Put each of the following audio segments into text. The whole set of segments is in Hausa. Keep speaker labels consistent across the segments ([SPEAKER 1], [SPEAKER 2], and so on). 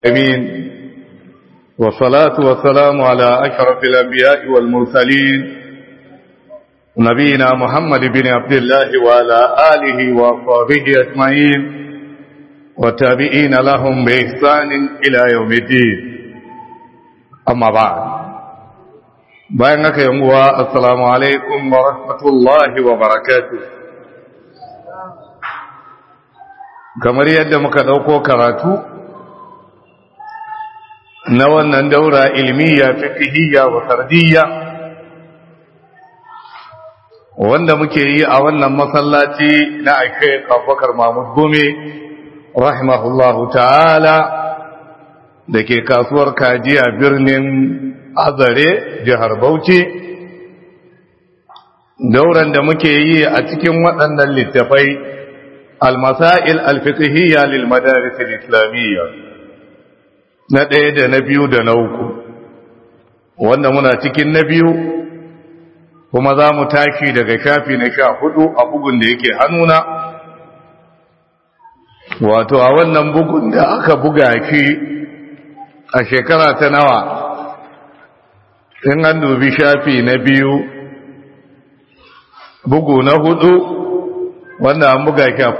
[SPEAKER 1] أمين والصلاة والسلام على أشرف الأنبياء والمرسلين نبينا محمد بن عبد الله وعلى آله وصحبه أجمعين والتابعين لهم بإحسان إلى يوم الدين أما بعد بينك يوم السلام عليكم ورحمة الله وبركاته kamar yadda muka ɗauko karatu na wannan daura ilmiya fiqhiyya wa tarbiyya wanda muke yi a wannan masallaci na Sheikh Abubakar Mahmud Gome rahimahullahu ta'ala dake kasuwar Kajiya birnin Azare jihar Bauchi dauran da muke yi a cikin waɗannan littafai المسائل الفقهية للمدارس الإسلامية na ɗaya da na biyu da na uku wanda muna cikin na biyu kuma za mu tashi daga shafi na sha hudu a bugun da yake hannuna wato a wannan bugun da aka buga shi a shekara ta nawa in an dubi shafi na biyu bugu na hudu wanda an buga shi a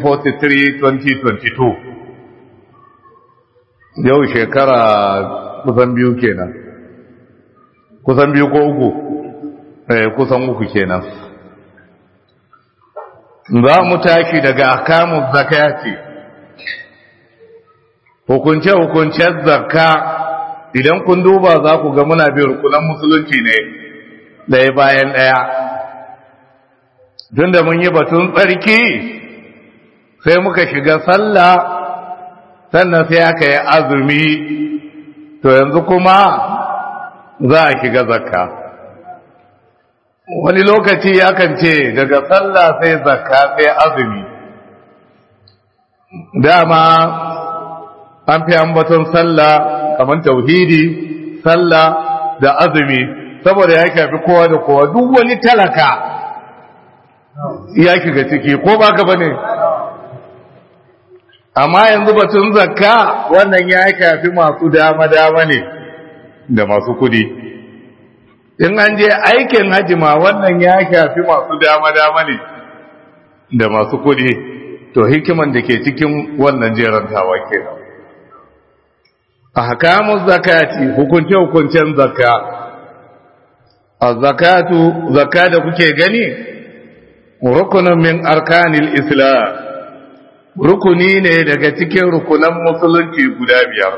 [SPEAKER 1] 1443-2022 yau shekara kusan biyu kenan kusan biyu ko uku eh kusan uku kenan za mu tashi daga akamun zakati hukunce-hukuncen zakka idan kun duba za ku ga muna bin rukunan musulunci ne ɗaya bayan ɗaya tun da mun yi batun tsarki sai muka shiga sallah sannan sai aka yi azumi to yanzu kuma za a shiga zakka wani lokaci yakan ce daga sallah sai zakka sai azumi dama an fi ambaton sallah kamar tauhidi sallah da azumi saboda ya shafi kowa da kowa duk wani talaka ya shiga ciki ko ba ka bane amma yanzu batun zakka wannan ya shafi masu dama-dama ne da masu kudi in an je aikin hajima wannan ya shafi masu dama-dama ne da masu kudi to hikiman da ke cikin wannan jerantawa kenan a hakamun zakati hukunce-hukuncen zakka a zakatu zakka da kuke gani rukunin min arkanil islam rukuni ne daga cikin rukunan musulunci guda biyar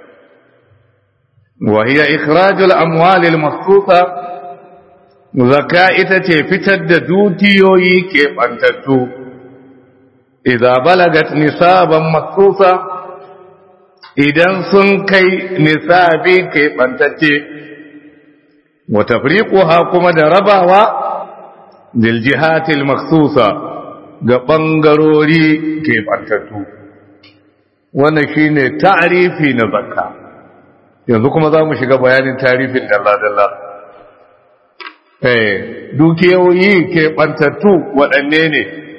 [SPEAKER 1] wa hiya ikhrajul amwalil mahsusa zakka ita ce fitar da dukiyoyi ke bantattu idza balagat nisaban mahsusa idan sun kai nisabi ke bantacce wa tafriquha kuma da rabawa lil jihatil makhsusa ga ɓangarori ke ɓantattu wannan shi ne ta'arifi na zakka yanzu kuma za mu shiga bayanin tarifin dalla-dalla dukiyoyi ke ɓantattu waɗanne ne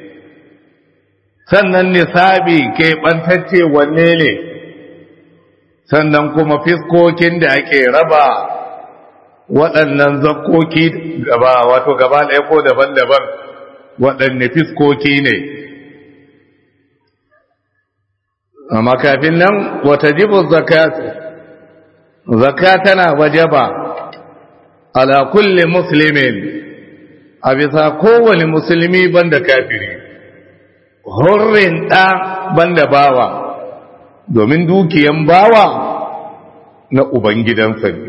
[SPEAKER 1] sannan nisabi ke ɓantacce wanne ne sannan kuma fiskokin da ake raba waɗannan zakkoki gaba wato gaba ɗaya ko daban-daban waɗanne fiskoki ne amma kafin nan wata jibin zakatu zaka tana wajaba ala kulli muslimin a bisa kowane musulmi banda kafiri hurrin ɗa banda bawa domin dukiyan bawa na ubangidansa ne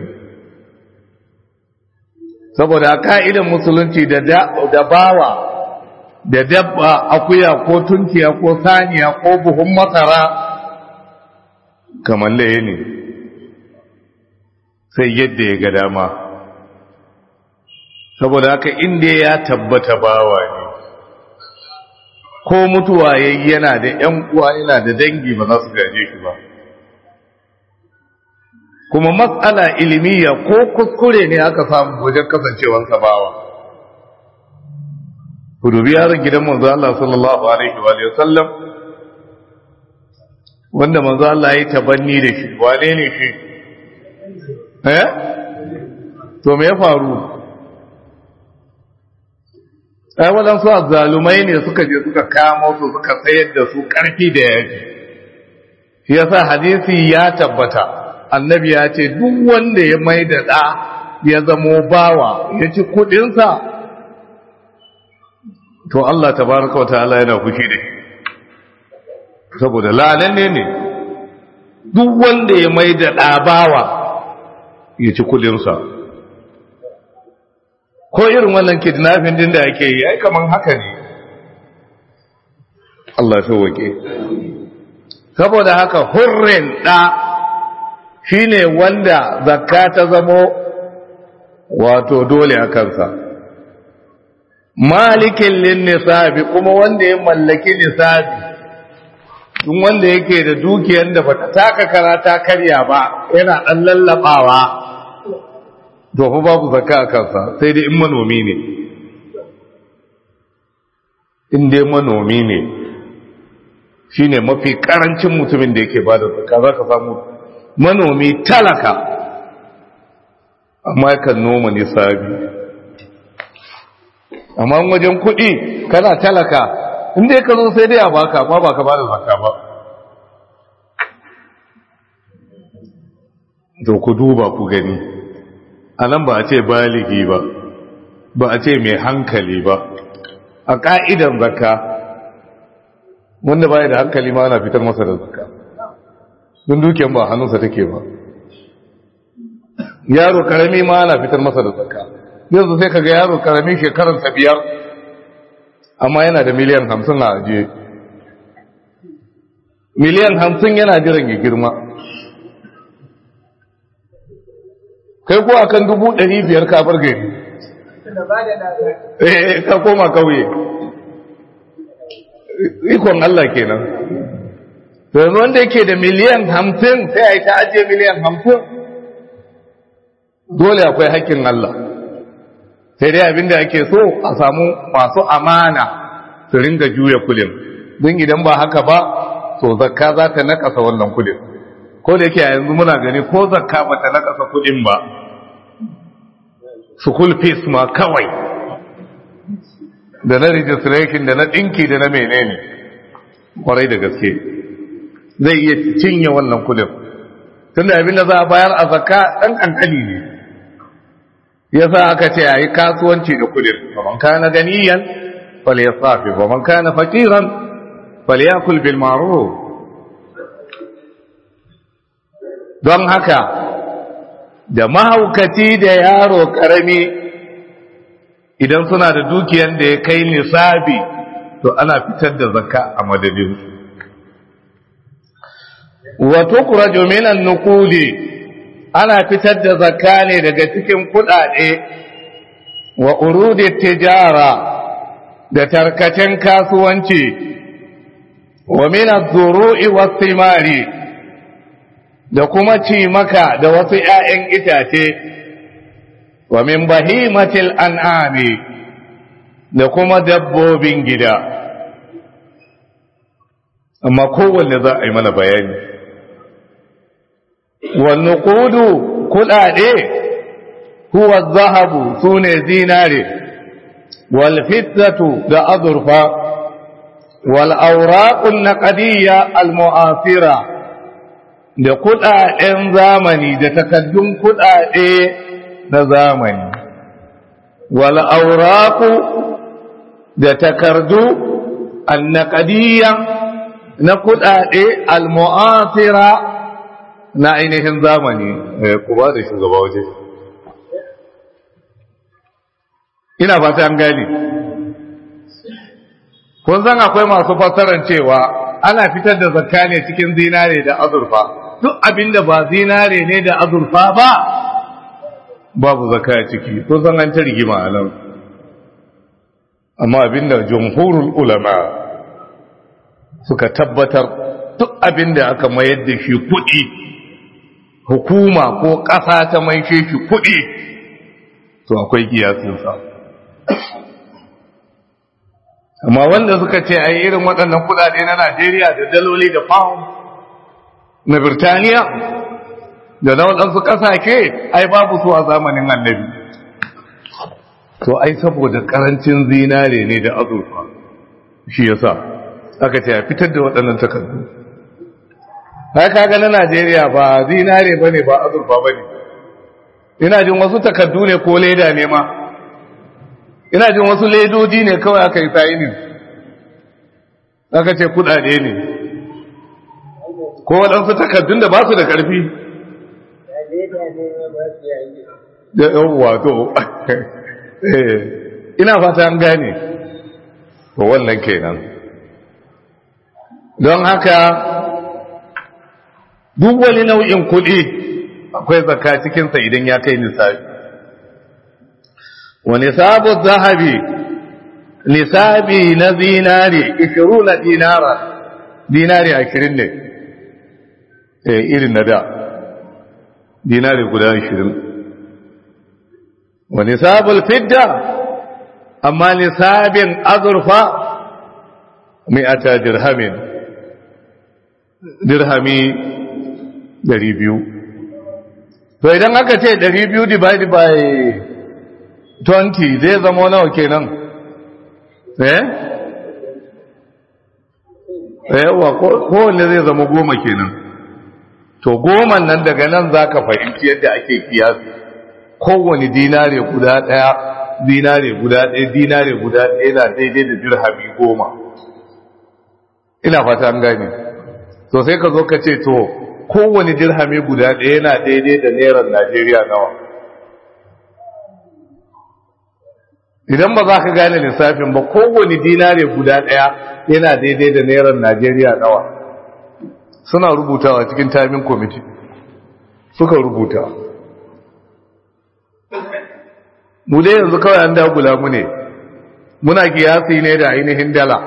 [SPEAKER 1] saboda ka'idan musulunci da bawa da dabba akuya ko tunkiya ko saniya ko buhun masara kamar laye ne sai yadda ya ga dama saboda haka inda ya tabbata bawa ne ko mutuwa yayi yana da ‘yan uwa yana da dangi ba za su gaje shi ba kuma matsala ilimiya ko kuskure ne aka samu wajen kasancewansa bawa ku dubi yaron gidan manzo Allah sallallahu alaihi wa sallam wanda manzo Allah ya tabanni da shi wane ne shi eh to me ya faru ai waɗansu azzalumai ne suka je suka kamo su suka sayar da su ƙarfi da yaji shi yasa hadisi ya tabbata annabi ya ce duk wanda ya mai da ɗa ya zamo bawa ya ci kuɗinsa to Allah tabaraka wa ta'ala yana fushi da shi saboda lalanne ne duk wanda ya mai da ɗabawa ya ci kudinsa ko irin wannan kidnapping din da yake yi ai kaman haka ne Allah ya wake saboda haka hurrin ɗa shine wanda zakka ta zamo wato dole a kansa malikin lin nisabi kuma wanda ya mallaki nisabi tun wanda yake da dukiyar da bata taka karata karya ba yana dan lallabawa to fa babu zakka a kansa sai dai in manomi ne in dai manomi ne shine mafi karancin mutumin da yake bada zakka zaka samu manomi talaka amma yakan noma nisabi amma wajen kuɗi kana talaka inda ya zo sai dai a baka amma baka ba da zakka ba to ku duba ku gani a nan ba a ce baligi ba ba a ce mai hankali ba a ka'idan zakka wanda baya da hankali ma ana fitar masa da zakka don dukiyan ba hannunsa take ba yaro karami ma ana fitar masa da zakka yanzu sai kaga yaro karami shekaransa biyar amma yana da miliyan hamsin a ajiye miliyan hamsin yana jiran ya girma kai ko akan dubu ɗari biyar ka bar gari eh ka koma kauye ikon Allah kenan to yanzu wanda yake da miliyan hamsin sai a yi ta ajiye miliyan hamsin dole akwai haƙƙin Allah sai dai abinda ake so a samu masu amana su ringa juya kulin don idan ba haka ba to zakka za ta nakasa wannan kulin ko da yake yanzu muna gani ko zakka ba ta nakasa kulin ba school fees ma kawai da na registration da na ɗinki da na menene kwarai da gaske zai iya cinye wannan kulin tunda abinda za a bayar a zakka ɗan ƙanƙani ne yasa aka ce yayi kasuwanci da kudin man kana ganiyan falyasafi wa man kana faqiran falyakul bil ma'ruf don haka da mahaukaci da yaro karami idan suna da dukiyan da ya kai nisabi to ana fitar da zakka a madadin wa tukraju minan nuqudi ana fitar da zakka ne daga cikin kudade wa urudi tijara da tarkacen kasuwanci wa min az-zuru'i was-thimari da kuma cimaka da wasu ƴaƴan itace wa min bahimatil an'ami da kuma dabbobin gida amma kowanne za a yi mana bayani والنقود كلادي هو الذهب سوني زيناري والفتة ده أظرفة والأوراق النقدية المؤثرة ده كلادين زامني ده تكدم كلادي ده زامني والأوراق ده تكردو النقدية نقلادي المؤثرة na ainihin zamani ku ba da shugaba waje ina fata an gani kun san akwai masu fassarar cewa ana fitar da zakka ne cikin zinare da azurfa duk abinda ba zinare ne da azurfa ba babu zakka ciki kun san an ta rigima a nan amma abinda jumhurul ulama suka tabbatar duk abinda aka mayar da shi kuɗi hukuma ko ƙasa ta mai shi kuɗi to akwai kiyasinsa amma wanda suka ce a irin waɗannan kuɗaɗe na najeriya da daloli da pound na birtaniya da na waɗansu ƙasashe ai babu su a zamanin annabi to ai saboda ƙarancin zinare ne da azurfa shi yasa aka ce a fitar da waɗannan takardu haka ga na najeriya ba zinare ba ne ba azurfa ba ne ina jin wasu takardu ne ko leda ne ma ina jin wasu ledodi ne kawai aka yi sayinin aka ce kudade ne ko waɗansu takardun da ba su da ƙarfi da yawwa to ina fata an gane to wannan kenan don haka duk wani nau'in kuɗi akwai zakka cikinsa idan ya kai nisabi wa nisabu zahabi nisabi na zinari 20 dinara dinari 20 ne eh irin na da dinari guda 20 wa nisabul fidda amma nisabin azurfa mi'ata dirhamin dirhami 200 to idan aka ce 200 divided by 20 zai zama nawa kenan eh yawa kowanne zai zama goma kenan to goma nan daga nan za ka fahimci yadda ake kiyasi kowane dinare guda ɗaya dinare guda ɗaya dinare guda ɗaya na daidai da dirhami goma ina fata an gane to sai ka zo ka ce to kowane dirhami guda ɗaya yana daidai da naira najeriya nawa idan ba za ka gane lissafin ba kowane dinare guda ɗaya yana daidai da naira najeriya nawa suna rubutawa cikin tamin kwamiti suka rubuta mu dai yanzu kawai an dagula mu ne muna kiyasi ne da ainihin dala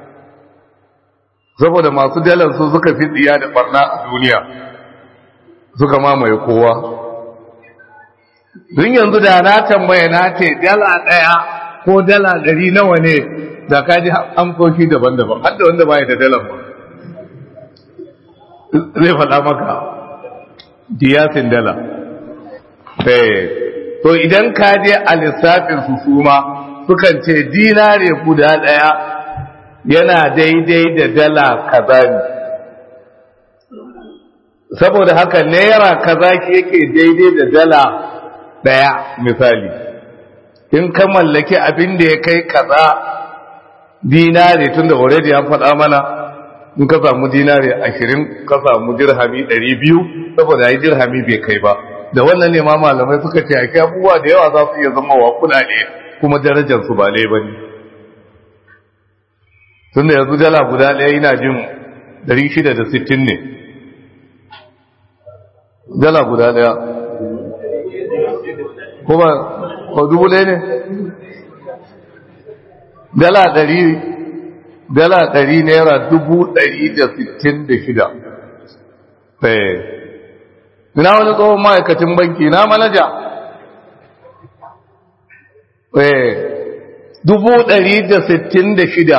[SPEAKER 1] saboda masu dalar su suka fi tsiya da barna a duniya suka mamaye kowa dun yanzu da na tambaya na ce dala ɗaya ko dala ɗari nawa ne da ka ji amsoshi daban-daban har da wanda baya da dalar ba zai faɗa maka diyasin dala to idan ka je a lissafin su suma sukan ce dinare guda ɗaya yana daidai da dala kaza ne saboda haka naira kaza yake daidai da dala ɗaya misali in ka mallaki abin da ya kai kaza dinare tun da already an faɗa mana in ka samu dinare ashirin ka samu dirhami ɗari biyu saboda yi dirhami bai kai ba da wannan ne ma malamai suka ce ake abubuwa da yawa za su iya zama wa kuɗaɗe kuma darajar su ba lai ba ne tun da yanzu dala guda ɗaya yana jin ɗari shida da sittin ne dala guda ɗaya kuma ko dubu ɗaya ne dala ɗari dala ɗari naira dubu ɗari da sittin da shida ina wani tsohon ma'aikacin banki na manaja dubu ɗari da sittin da shida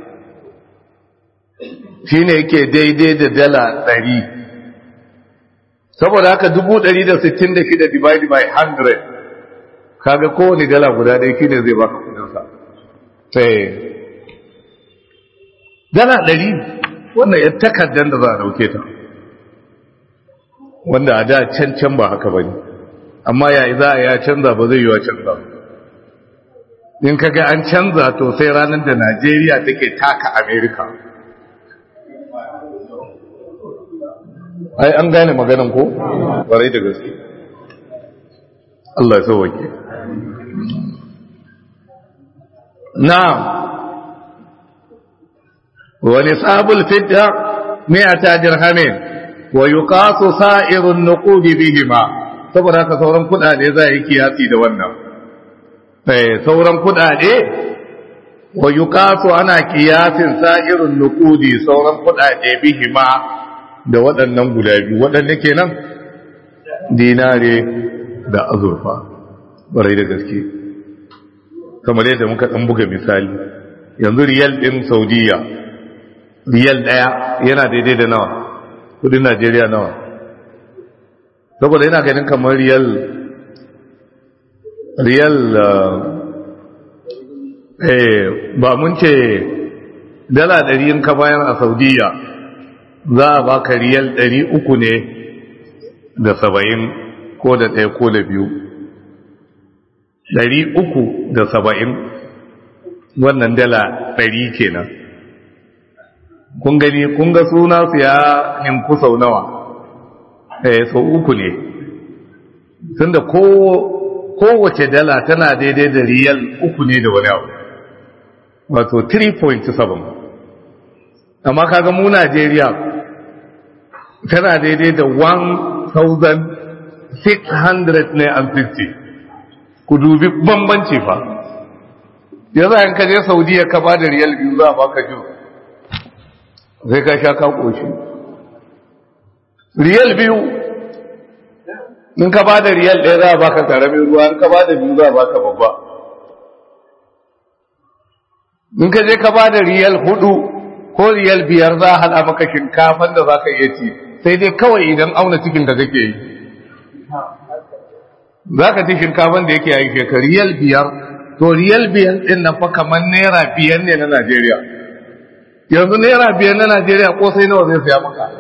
[SPEAKER 1] shi ne yake daidai da dala ɗari saboda haka dubu ɗari da sittin da shida divided by hundred kaga kowane dala guda ɗaya shi ne zai baka kudinsa dala ɗari wannan ya takardar da za a ɗauke ta wanda a da can can ba haka ba ne amma yayi za a ya canza ba zai yi wa canza in kaga an canza to sai ranar da najeriya take taka amerika ai an gane maganan ko ƙwarai da gaske Allah ya sauwake na'am wa nisabul fidda mi'ata dirhamin wa yuqasu sa'irun nuqud bihima saboda haka sauran kudade za yi kiyasi da wannan eh sauran kudade wa yuqasu ana kiyasin sa'irun nuqudi sauran kudade bihima da waɗannan guda biyu waɗanda kenan dinare da azurfa barai da gaske kamar yadda muka ɗan buga misali yanzu riyal ɗin saudiya riyal ɗaya yana daidai da nawa kudin najeriya nawa saboda yana ganin kamar riyal riyal eh ba mun ce dala ɗari in ka bayan a saudiya za a baka riyal ɗari uku ne da saba'in ko da ɗaya ko da biyu ɗari uku da saba'in wannan dala ɗari kenan kun gani kun ga suna su ya ninku sau nawa eh sau uku ne tunda ko kowace dala tana daidai da riyal uku ne da wani abu wato 3.7 amma kaga mu Najeriya tana daidai da 1600 ne and 50 ku dubi bambanci fa yanzu an kaje Saudiya ka ba da riyal biyu za a baka jus sai ka sha ka koshi riyal biyu in ka ba da riyal ɗaya za a baka karamin ruwa in ka ba da biyu za a baka babba in ka je ka ba da riyal hudu ko riyal biyar za a haɗa maka shinkafan da za ka iya ci sai dai kawai idan auna cikin da kake yi za ka ci shinkafan da yake yi ka riyal biyar to riyal biyar ɗin nan fa kamar naira biyar ne na najeriya yanzu naira biyar na najeriya ko sai nawa zai saya maka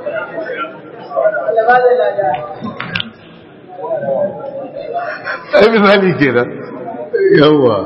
[SPEAKER 1] ai misali kenan yawa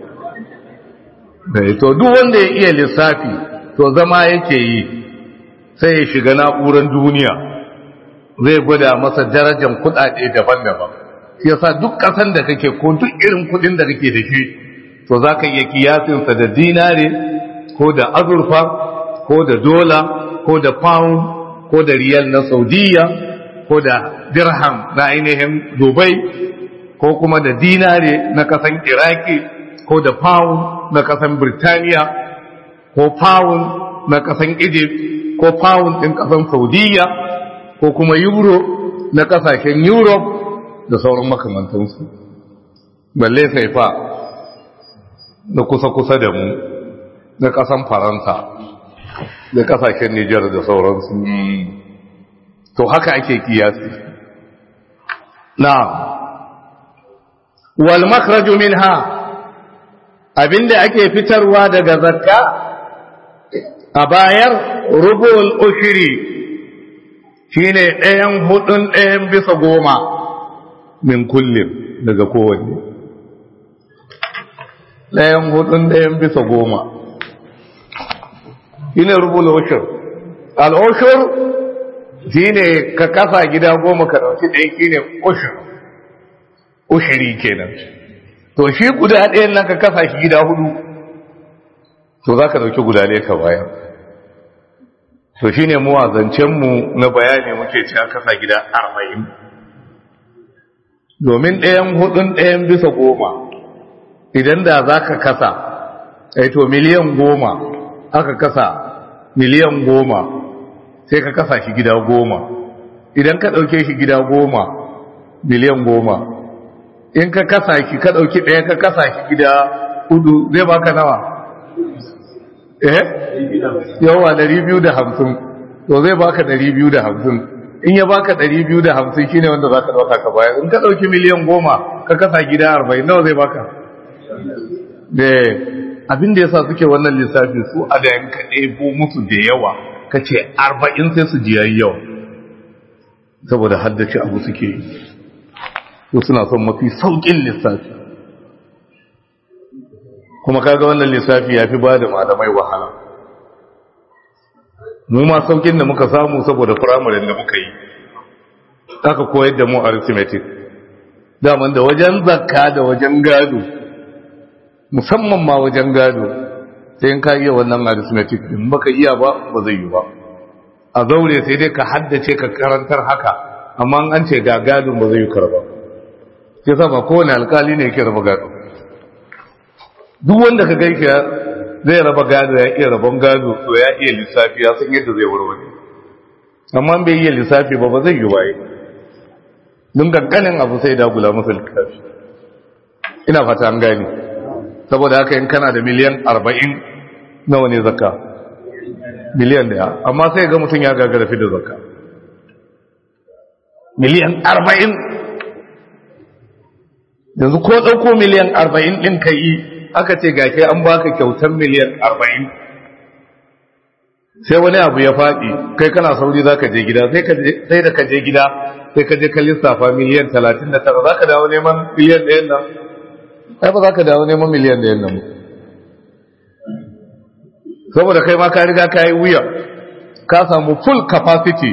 [SPEAKER 1] to duk wanda ya iya lissafi to zama yake yi sai ya shiga na'urar duniya zai gwada masa darajar kudade daban-daban shi yasa duk kasan da kake ko duk irin kudin da kake da shi to zaka iya kiyasinsa da dinare ko da azurfa ko da dola ko da pound ko da riyal na saudiya ko da dirham na ainihin dubai ko kuma da dinare na kasan iraki ko da pound na kasan birtaniya ko pound na kasan egypt ko pound ɗin kasan saudiya ko kuma euro na kasashen europe da sauran makamantansu balle sai fa da kusa-kusa da mu na kasan faransa da kasashen nijar da sauransu to haka ake kiyasi na wal makhraju minha abinda ake fitarwa daga zakka a bayar rubul ushri shine ɗayan hudun ɗayan bisa goma min kullum daga kowanne ɗayan hudun ɗayan bisa goma shine rubul ushur al ushur shine ka kasa gida goma ka dauki ɗaya shine ushur ushiri kenan to shi guda ɗayan nan ka kasa shi gida hudu to za ka dauki guda ɗaya ka bayar to shine mu mu na bayani muke cewa kasa gida arba'in domin ɗayan hudun ɗayan bisa goma idan da za ka kasa to miliyan goma aka kasa miliyan goma sai ka kasa shi gida goma idan ka ɗauke shi gida goma miliyan goma in ka kasa shi ka ɗauki ɗaya ka kasa shi gida hudu zai baka nawa eh yawa ɗari biyu da hamsin to zai baka ɗari biyu da hamsin in ya baka ɗari biyu da hamsin shine wanda za ka ɗauka ka bayar in ka ɗauki miliyan goma ka kasa gida arba'in nawa zai baka abin da yasa suke wannan lissafi su a da yanka ɗebo musu da yawa ka ce arba'in sai su ji yayi yawa saboda haddace abu suke yi su suna son mafi sauƙin lissafi kuma kaga wannan lissafi ya fi ba da malamai wahala mu ma sauƙin da muka samu saboda firamarin da muka yi aka koyar da mu arithmetic daman da wajen zakka da wajen gado musamman ma wajen gado sai in ka iya wannan arithmetic din baka iya ba ba zai yi ba a zaure sai dai ka haddace ka karantar haka amma an ce ga gadon ba zai yi karba sai sa ba kowane alkali ne yake raba gado duk wanda ka gaike zai raba gado ya iya rabon gado to ya iya lissafi ya san yadda zai warware amma bai iya lissafi ba ba zai yi waye don kankanin abu sai dagula masa lissafi ina fata an gani saboda haka in kana da miliyan arba'in nawa ne zakka miliyan daya amma sai ga mutum ya gagara fi da zakka miliyan arba'in yanzu ko ɗauko miliyan arba'in ɗin ka yi aka ce ga ke an baka kyautar miliyan arba'in sai wani abu ya faɗi kai kana sauri za ka je gida sai da ka je gida sai ka je ka lissafa miliyan talatin da tara za ka dawo neman miliyan ɗayan nan ai ba za ka dawo neman miliyan ɗayan nan saboda kai ma ka riga ka yi wuya ka samu full capacity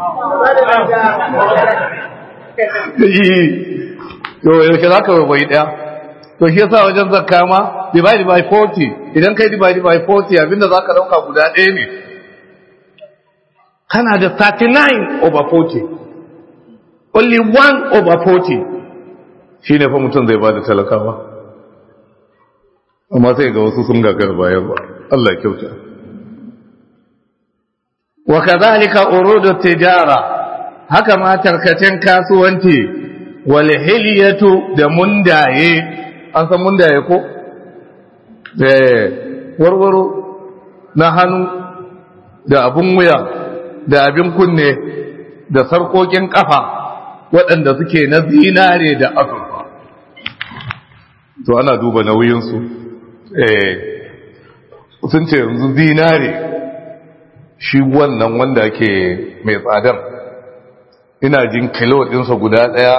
[SPEAKER 1] yau yaushe za ka bai ɗaya to shi yasa wajen zakka ma divide by 40 idan kai divide by 40 abinda za ka ɗauka guda ɗaya ne kana da 39 over 40 only 1 over 40 shi ne fa mutum zai ba da talakawa amma sai ga wasu sun gagar bayan ba Allah kyauta wa kadhalika urudu tijara haka ma tarkacen kasuwanci wal hilyatu da mundaye an san mundaye ko eh warwaro na hannu da abun wuya da abin kunne da sarkokin kafa waɗanda suke na zinare da azurfa to ana duba nauyinsu eh sun ce yanzu zinare shi wannan wanda ke mai tsadar ina jin kilo ɗinsa guda ɗaya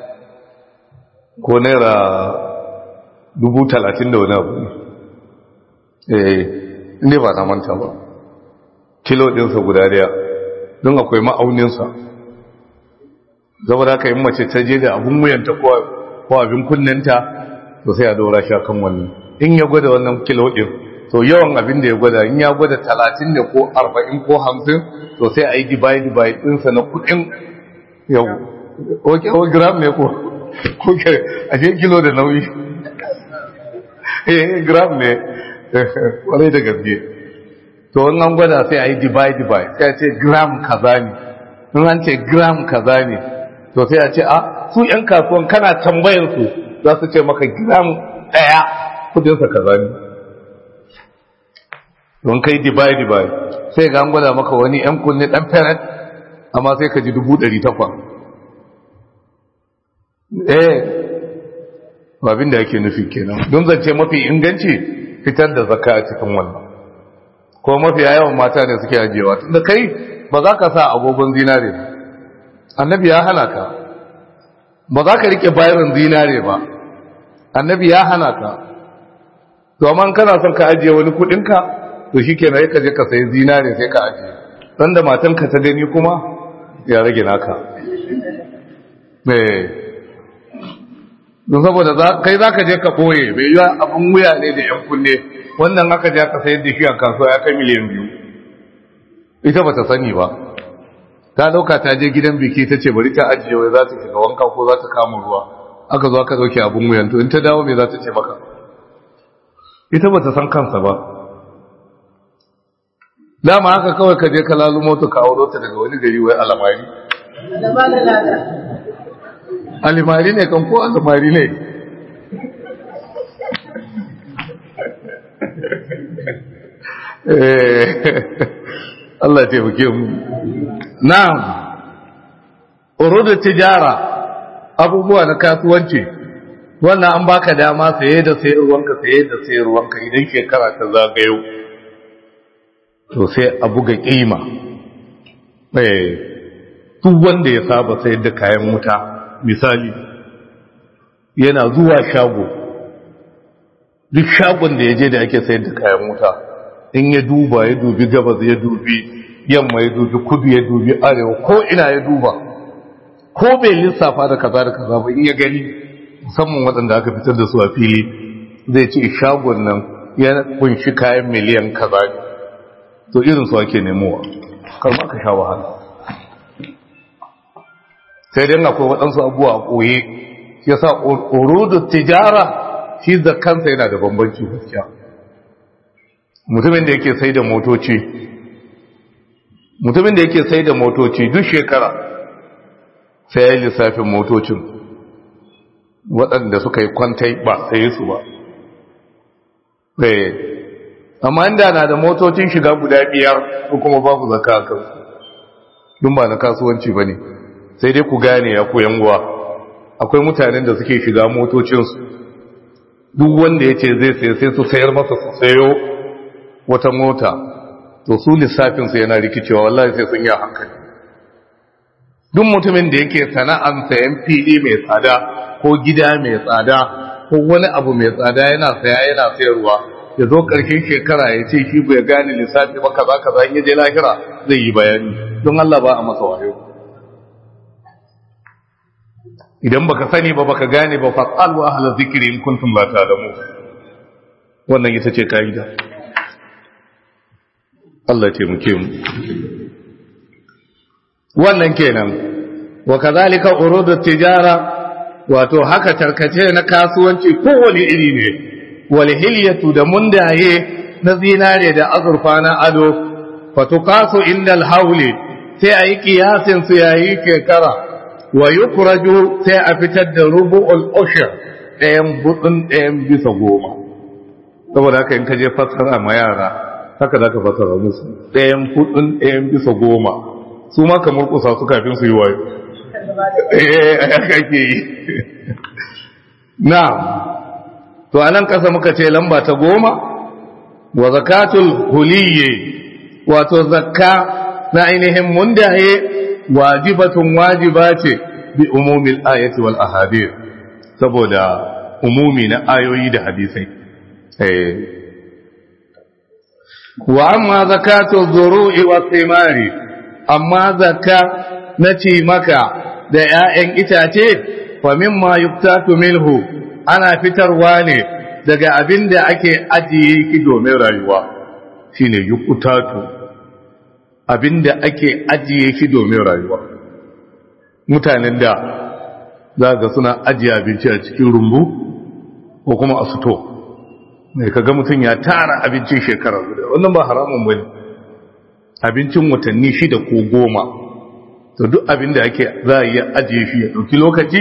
[SPEAKER 1] ko naira dubu talatin da wani abu eh ne ba na manta ba kilo ɗinsa guda ɗaya don akwai ma'auninsa zama da aka yi mace ta je da abin wuyanta ko abin kunnenta to sai a daura shi kan wannan in ya gwada wannan kilo ɗin to yawan abin da ya gwada in ya gwada talatin ne ko arba'in ko hamsin to sai a yi dibai dibai ɗinsa na kuɗin yau ko gram ne ko ko ke a ce kilo da nauyi eh gram ne kwarai da gaske to in an gwada sai a yi dibai dibai sai a ce gram kaza ne in an ce gram kaza ne to sai a ce a su yan kasuwan kana tambayar su za su ce maka gram ɗaya kudinsa kaza ne don kai dibai dibai sai ga an gwada maka wani yan kunne ɗan feret amma sai ka ji dubu ɗari takwas eh abin da yake nufi kenan don zance mafi inganci fitar da zakka a cikin wannan ko mafi yawan mata ne suke ajiyewa tunda kai ba za ka sa agogon zinare ba annabi ya hana ka ba za ka rike bayan zinare ba annabi ya hana ka to amma kana son ka ajiye wani kudinka to shikenan ka je ka sayi zinare sai ka ajiye dan da matanka ta gani kuma ya rage naka eh don saboda kai za ka je ka ɓoye bai yi abin wuya ne da ‘yan kunne wannan aka je ka sayar da shi a kasuwa ya kai miliyan biyu ita ba ta sani ba ta ɗauka ta je gidan biki ta ce bari ta ajiye wai za ta shiga wanka ko za ta kama ruwa aka zo aka ɗauke abin wuyan to in ta dawo me za ta ce maka ita ba ta san kansa ba dama haka kawai ka je ka lalu mota ka auro ta daga wani gari wai alamari alimari ne kan ko alimari ne Allah taimake mu na'am urudu tijara abubuwa na kasuwanci wannan an baka dama saye da sayarwanka saye da sayarwanka idan shekara ta zagayo to sai a buga kima eh duk wanda ya saba sayar da kayan wuta misali yana zuwa shago duk shagon da ya je da ake sayar da kayan wuta in ya duba ya dubi gabas ya dubi yamma ya dubi kudu ya dubi arewa ko ina ya duba ko bai lissafa da kaza da kaza ba in ya gani musamman waɗanda aka fitar da su a fili zai ce shagon nan ya kunshi kayan miliyan kaza ne to irin su ake nemowa kar ma ka sha wahala sai dai akwai waɗansu abubuwa a ɓoye ya sa urudu tijara shi da kansa yana da bambanci gaskiya mutumin da yake sai da motoci mutumin da yake sai da motoci duk shekara sai ya yi lissafin motocin waɗanda suka yi kwantai ba sai su ba amma inda na da motocin shiga guda biyar ko kuma babu zaka a kansu dun ba na kasuwanci ba ne sai dai ku gane ya koyan uwa akwai mutanen da suke shiga motocinsu duk wanda ya ce zai sai sai su sayar masa su sayo wata mota to su lissafinsu yana rikicewa wallahi sai sun yi hankali duk mutumin da yake sana'an sayan fili mai tsada ko gida mai tsada ko wani abu mai tsada yana saya yana sayarwa ya zo ƙarshen shekara ya ce shi bai gane lissafi ba kaza kaza in ya je lahira zai yi bayani don Allah ba a masa wayo idan baka sani ba baka gane ba fas'al wa ahla zikri in kuntum la ta'lamu wannan ita ce kaida Allah ya taimake mu wannan kenan wa kadhalika urudu tijara wato haka tarkace na kasuwanci kowane iri ne wal hilyatu da mundaye na zinare da azurfa na ado fatuqasu indal hawli sai ayi kiyasin su yayi kekara wa yukraju sai a fitar da rubu'ul ushr ɗayan budin ɗayan bisa goma saboda haka in ka je fassara ma yara haka zaka fassara musu ɗayan budin ɗayan bisa goma su ma kamar kusa su kafin su yi wayo eh haka ke yi na to anan kasa muka ce lamba ta goma wa zakatul huliyye wato zakka na ainihin mundaye wajibatun wajiba ce bi umumil ayati wal ahadith saboda umumi na ayoyi da hadisai eh wa amma zakatu dhuru'i wa thimari amma zakka na ci maka da 'ya'yan itace fa mimma yuktatu minhu ana fitarwa ne daga abin da ake ajiye ki domin rayuwa shine yuktatu abin da ake ajiye shi domin rayuwa mutanen da za ga suna ajiye abinci a cikin rumbu ko kuma a fito mai kaga mutum ya tara abincin shekara guda wannan ba haramun bane abincin watanni shida ko goma to duk abin da ake za a iya ajiye shi ya ɗauki lokaci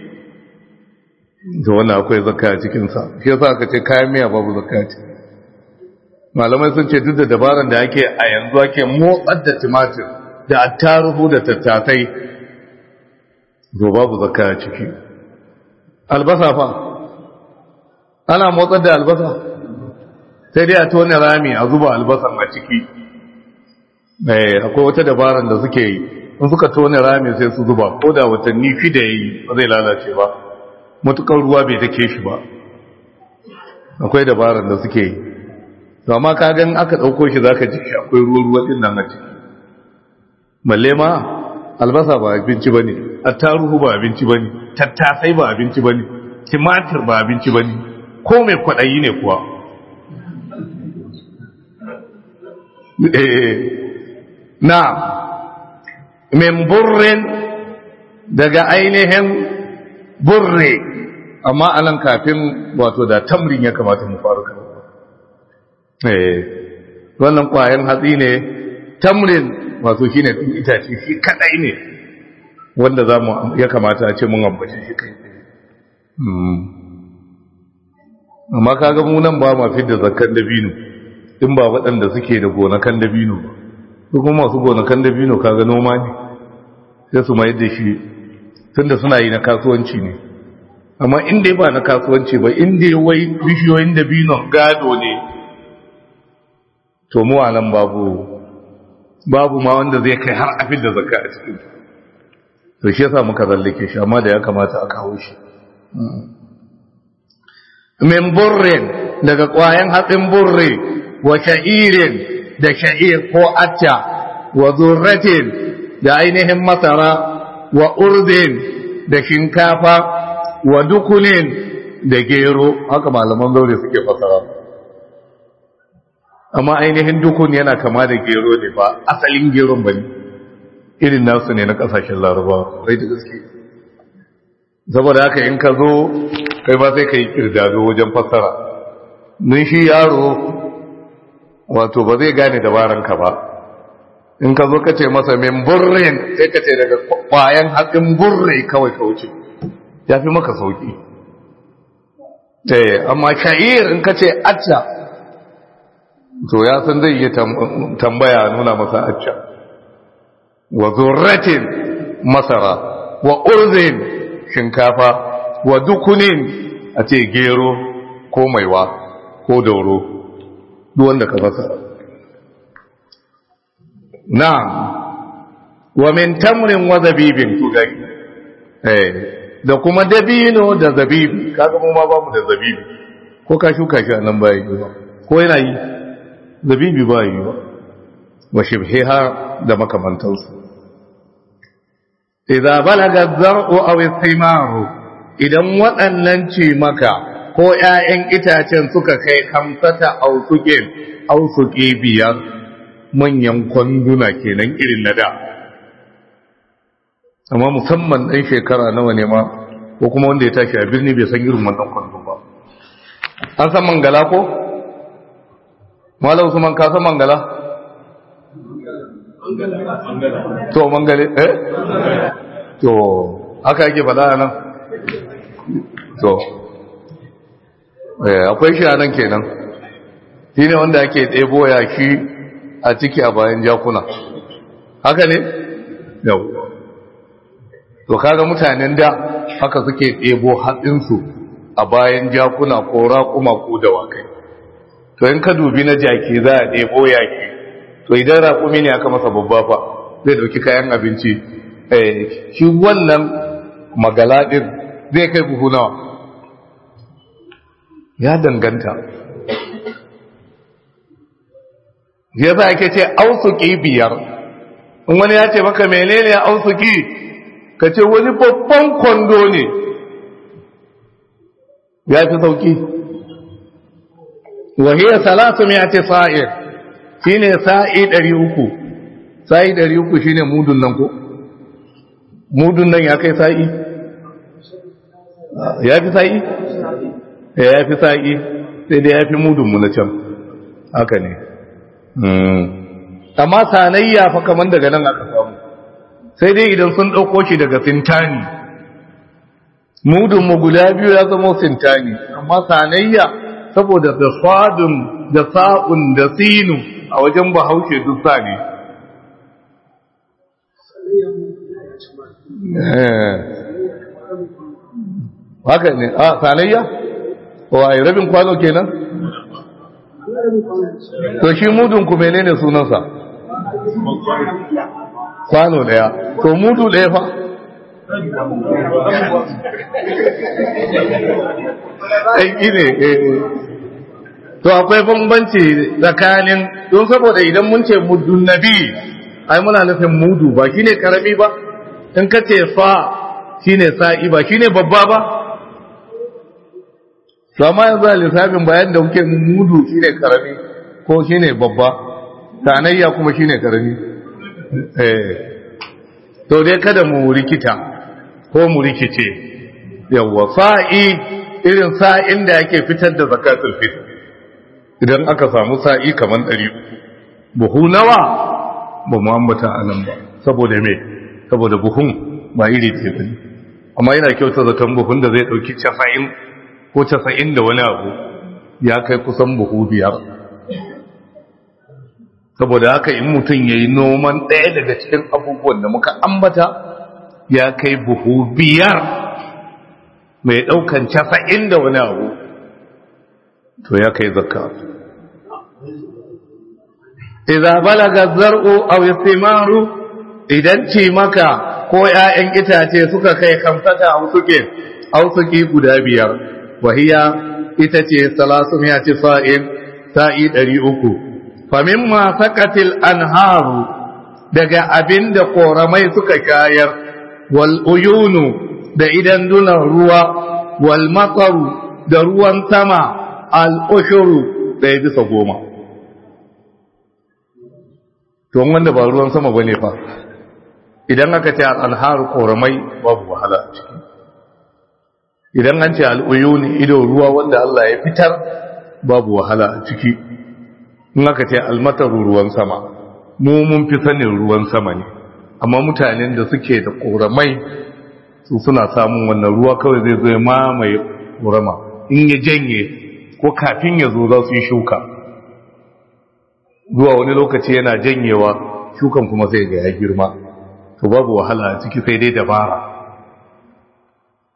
[SPEAKER 1] da wannan akwai zakka a cikinsa shi yasa aka ce kayan miya babu zakka ce malamai sun ce duk da dabaran da ake a yanzu ake motsar da tumatir da attaruhu da tattasai to babu zakka a ciki albasa fa ana motsar da albasa sai dai a tone rami a zuba albasan a ciki akwai wata dabaran da suke yi in suka tone rami sai su zuba ko da watanni shida yi ba zai lalace ba matukar ruwa bai take shi ba akwai dabaran da suke yi to amma ka gan aka dauko shi zaka ji akwai ruwa ruwa din nan a ciki balle ma albasa ba abinci bane attaruhu ba abinci bane tattasai ba abinci bane timatir ba abinci bane ko mai kwadayi ne kuwa eh na min burrin daga ainihin burre amma anan kafin wato da tamrin ya kamata mu faru kan eh wannan kwayan hatsi ne tamrin wato shine itace shi kadai ne wanda zamu ya kamata a ce mun ambace shi kai amma kaga mu nan ba ma fidda zakkan dabino in ba waɗanda suke da gonakan dabino ba su kuma masu gonakan dabino kaga noma ne sai su mai da shi tunda suna yi na kasuwanci ne amma inda ba na kasuwanci ba inda wai bishiyoyin dabino gado ne to mu nan babu babu ma wanda zai kai har afin da zakka a cikin to shi yasa muka zallake shi amma da ya kamata a kawo shi min burrin daga ƙwayan hatsin burre wa sha'irin da sha'ir ko acca wa zurratin da ainihin masara wa urdin da shinkafa wa dukunin da gero haka malaman zaure suke fasara amma ainihin dukun yana kama da gero ne ba asalin geron ba ne irin nasu ne na kasashen larabawa rai da gaske saboda haka in ka zo kai ba sai ka yi kirdado wajen fassara nun shi yaro wato ba zai gane dabaranka ba in ka zo ka ce masa min burrin sai ka ce daga kwayan hatsin burre kawai ka wuce ya fi maka sauki amma sha'ir in ka ce acca to ya san zai yi tambaya nuna masa acca wa zurratin masara wa urzin shinkafa wa dukunin a ce gero ko maiwa ko dauro duk wanda ka fasa na wa min tamrin wa zabibin to gari eh da kuma dabino da zabibi kaga mu ma ba mu da zabibi ko ka shuka shi a nan ba yi ba ko yana yi zabibi ba yi ba wa shibhiha da makamantansu idza balaga zar'u aw istimaru idan waɗannan ce maka ko ƴaƴan itacen suka kai kamsata ausuke ausuke biyar manyan kwanduna kenan irin na da amma musamman ɗan shekara nawa ne ma ko kuma wanda ya tashi a birni bai san irin wannan kwandon ba an san mangala ko? malam usman ka san mangala? to mangale eh? to haka yake faɗa nan to akwai shi a nan kenan shi ne wanda ake ɗebo yaki a ciki a bayan jakuna haka ne? yau to kaga mutanen da haka suke ɗebo hatsinsu a bayan jakuna ko raƙuma ko dawakai to in ka dubi na jaki za a ɗebo yaki to idan raƙumi ne aka masa babba fa zai ɗauki kayan abinci shi wannan magalaɗin zai kai buhu nawa ya danganta ya za ake ce ausuki biyar in wani ya ce maka menene ausuki ka ce wani babban kwando ne ya fi sauki wahiyar salatu mai ce sa'ir shi ne sa'i ɗari uku sa'i ɗari uku shi ne mudun nan ko mudun nan ya kai sa'i ya fi sa'i ya fi sa'i sai dai ya fi mudunmu na can haka ne amma sanayya fa kamar daga nan aka samu sai dai idan sun ɗauko shi daga sintani mudunmu guda biyu ya zama sintani amma sanayya saboda da sadun da sa'un da sinu a wajen bahaushe duk sa ne haka ne a sanayya wa rabin kwano kenan to shi mudun ku menene sunansa kwano daya to mudu daya fa aiki ne to akwai bambanci tsakanin don saboda idan mun ce muddun nabi ai muna nufin mudu ba shine karami ba in ka ce fa shine sa'i ba shine babba ba to amma yanzu a lissafin bayan da kuke mudu shine karami ko shine babba sanayya kuma shine karami eh to dai kada mu rikita ko mu rikice yawa sa'i irin sa'in da yake fitar da zakatul fitr idan aka samu sa'i kaman 100 buhu nawa ba mu ambata anan ba saboda me saboda buhun ba iri ce bane amma yana kyauta zaton buhun da zai dauki 90 ko 90 da wani abu ya kai kusan buhu biyar saboda haka in mutum ya yi noman ɗaya daga cikin abubuwan da muka ambata ya kai buhu biyar mai ɗaukan casa'in da wani abu to ya kai zakka idan balaga zar'u aw istimaru idan ce maka ko ‘ya'yan itace suka kai kamsata a suke ausuki guda biyar wahiya ita ce salasun ya ce sa'in sa'i ɗari uku famimma sakatil anharu daga abin da koramai suka shayar wal uyunu da idan dunan ruwa wal matsaru da ruwan sama al ushuru ɗaya bisa goma to wanda ba ruwan sama bane fa idan aka ce al anharu koramai babu wahala a ciki idan an ce al uyuni ido ruwa wanda Allah ya fitar babu wahala a ciki in aka ce almataru ruwan sama mu mun fi sanin ruwan sama ne amma mutanen da suke da ƙoramai su suna samun wannan ruwa kawai zai zo mamaye ƙorama in ya janye ko kafin ya zo za su yi shuka zuwa wani lokaci yana janyewa shukan kuma sai ga ya girma to babu wahala a ciki sai dai dabara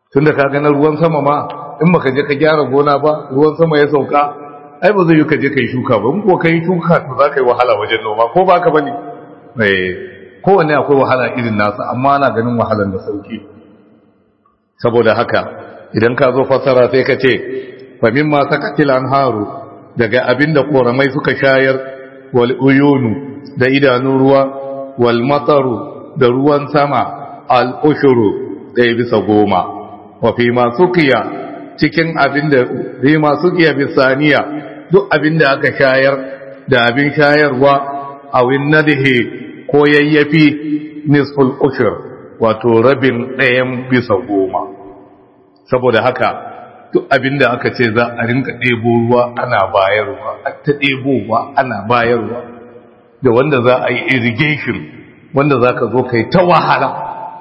[SPEAKER 1] tunda ka ga na ruwan sama ma in baka je ka gyara gona ba ruwan sama ya sauka ai ba zai yi ka je ka yi shuka ba in ko ka yi shuka to za ka yi wahala wajen noma ko ba ka bane eh kowanne akwai wahala irin nasa amma ana ganin wahalan da sauki saboda haka idan ka zo fassara sai ka ce fa mimma sakatil anharu daga abinda koramai suka shayar wal uyunu da idanun ruwa wal mataru da ruwan sama al ushuru ɗaya bisa goma wa fi ma sukiya cikin abinda fi ma sukiya bisaniya duk abinda aka shayar da abin shayarwa a winnadihi ko yayyafi nisful ushur wato rabin ɗayan bisa goma saboda haka duk abinda aka ce za a rinka ɗebo ruwa ana bayarwa a ta ɗebowa ana bayarwa da wanda za a yi irrigation wanda za ka zo ka yi ta wahala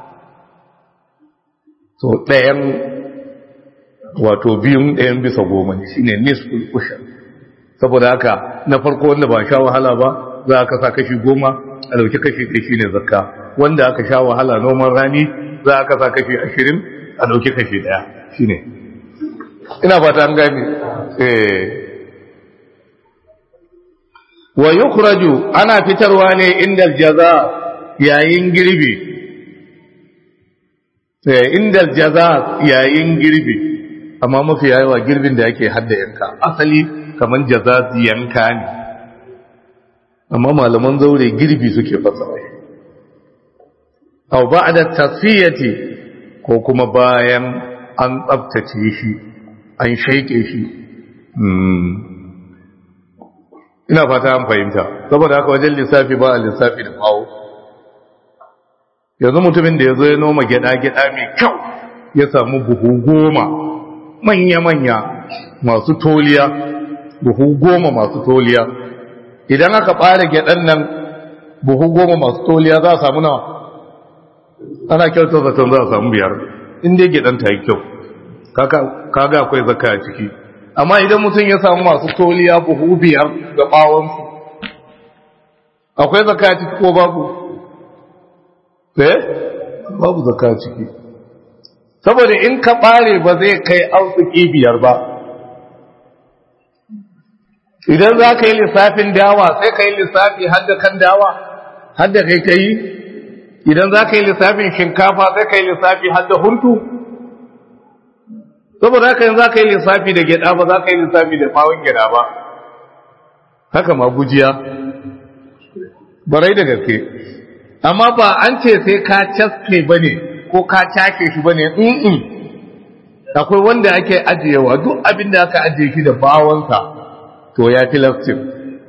[SPEAKER 1] so ɗayan wato biyun ɗayan bisa goma ne shine nisful ushur saboda haka na farko wanda ba sha wahala ba za ka sa kashi goma a dauki kashi ɗaya shine zakka wanda aka sha wahala noman rani za ka sa kashi ashirin a dauki kashi ɗaya shine ina fata an gane eh wa yukhraju ana fitarwa ne inda jaza yayin girbi eh inda jaza yayin girbi amma mafi yawa girbin da yake hadda yanka asali kaman jazazi yanka ne amma malaman zaure girbi suke fasara aw ba'da tasfiyati ko kuma bayan an tsaftace shi an shaike shi ina fata an fahimta saboda haka wajen lissafi ba a lissafi da bawo yanzu mutumin da ya zo ya noma gyada-gyada mai kyau ya samu buhu goma manya-manya masu toliya buhu goma masu toliya idan aka ɓare gyaɗan nan buhu goma masu toliya za a samu nawa ana kyautar zaton za a samu biyar inda gyaɗan ta yi kyau kaga akwai zaka a ciki amma idan mutum ya samu masu toliya buhu biyar ga ɓawonsu akwai zaka a ciki ko babu eh babu zaka a ciki saboda in ka ɓare ba zai kai arziki biyar ba idan za ka yi lissafin dawa sai ka yi lissafi hadda kan dawa hadda kai ka yi idan za ka yi lissafin shinkafa sai ka yi lissafi hadda huntu saboda haka yin za ka yi lissafi da gyada ba za ka yi lissafi da bawon gyada ba haka ma gujiya barai da gaske amma ba an ce sai ka caske ba ne ko ka cake shi ba ne akwai wanda ake ajiyewa duk abin da aka ajiye shi da bawonsa to ya fi lastin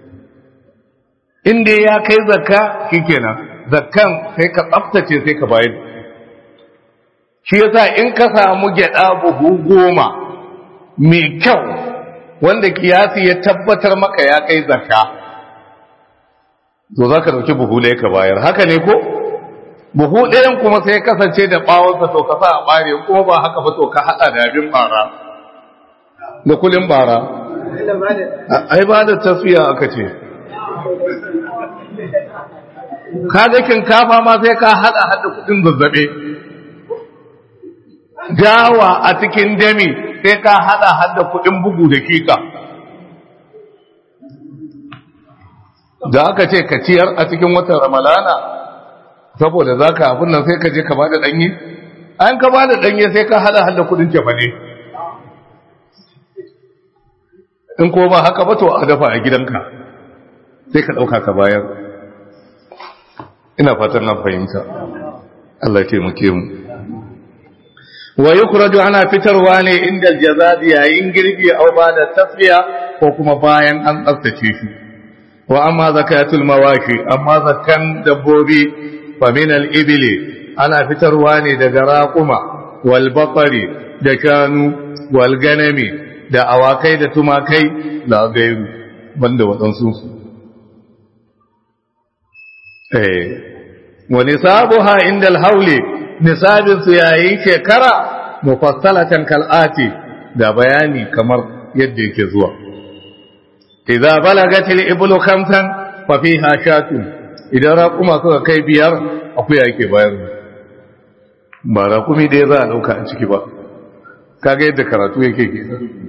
[SPEAKER 1] inda ya kai zakka shikenan zakkan sai ka tsaftace sai ka bayar shi yasa in ka samu gyada buhu goma mai kyau wanda kiyasi ya tabbatar maka ya kai zakka to za ka dauki buhu ɗaya ka bayar haka ne ko buhu ɗayan kuma sai kasance da ɓawonsa to ka sa a ɓare kuma ba haka ba to ka haɗa da abin ɓara da kulin ɓara ai ba da tafiya aka ce kaga kinkafa ma sai ka hada hada kudin zazzabe dawa a cikin dami sai ka hada hada kudin bugu da kika da aka ce ka ciyar a cikin watan ramalana saboda za ka abin nan sai ka je ka ba da ɗanye an ka ba da ɗanye sai ka hada hada kudin cefa ne in ko ba haka ba to a dafa a gidanka sai ka ɗauka ka bayar ina fatan na fahimta Allah ya taimake mu wa yukhraju ana fitarwa ne inda jazazi yayin girbi au ba da tasfiya ko kuma bayan an tsaftace shi wa amma zakatul mawashi amma zakan dabbobi fa min al ibli ana fitarwa ne daga raquma wal baqari da shanu wal ganami da awakai da tumakai la gairu banda wadansu su eh wa nisabuha inda al-hawli nisabin su yayin shekara mufassalatan kal'ati da bayani kamar yadda yake zuwa idza balagat al-iblu khamsan fa fiha shatun idan raquma suka kai biyar akuya yake bayar ba raqumi da za a dauka a ciki ba kaga yadda karatu yake ke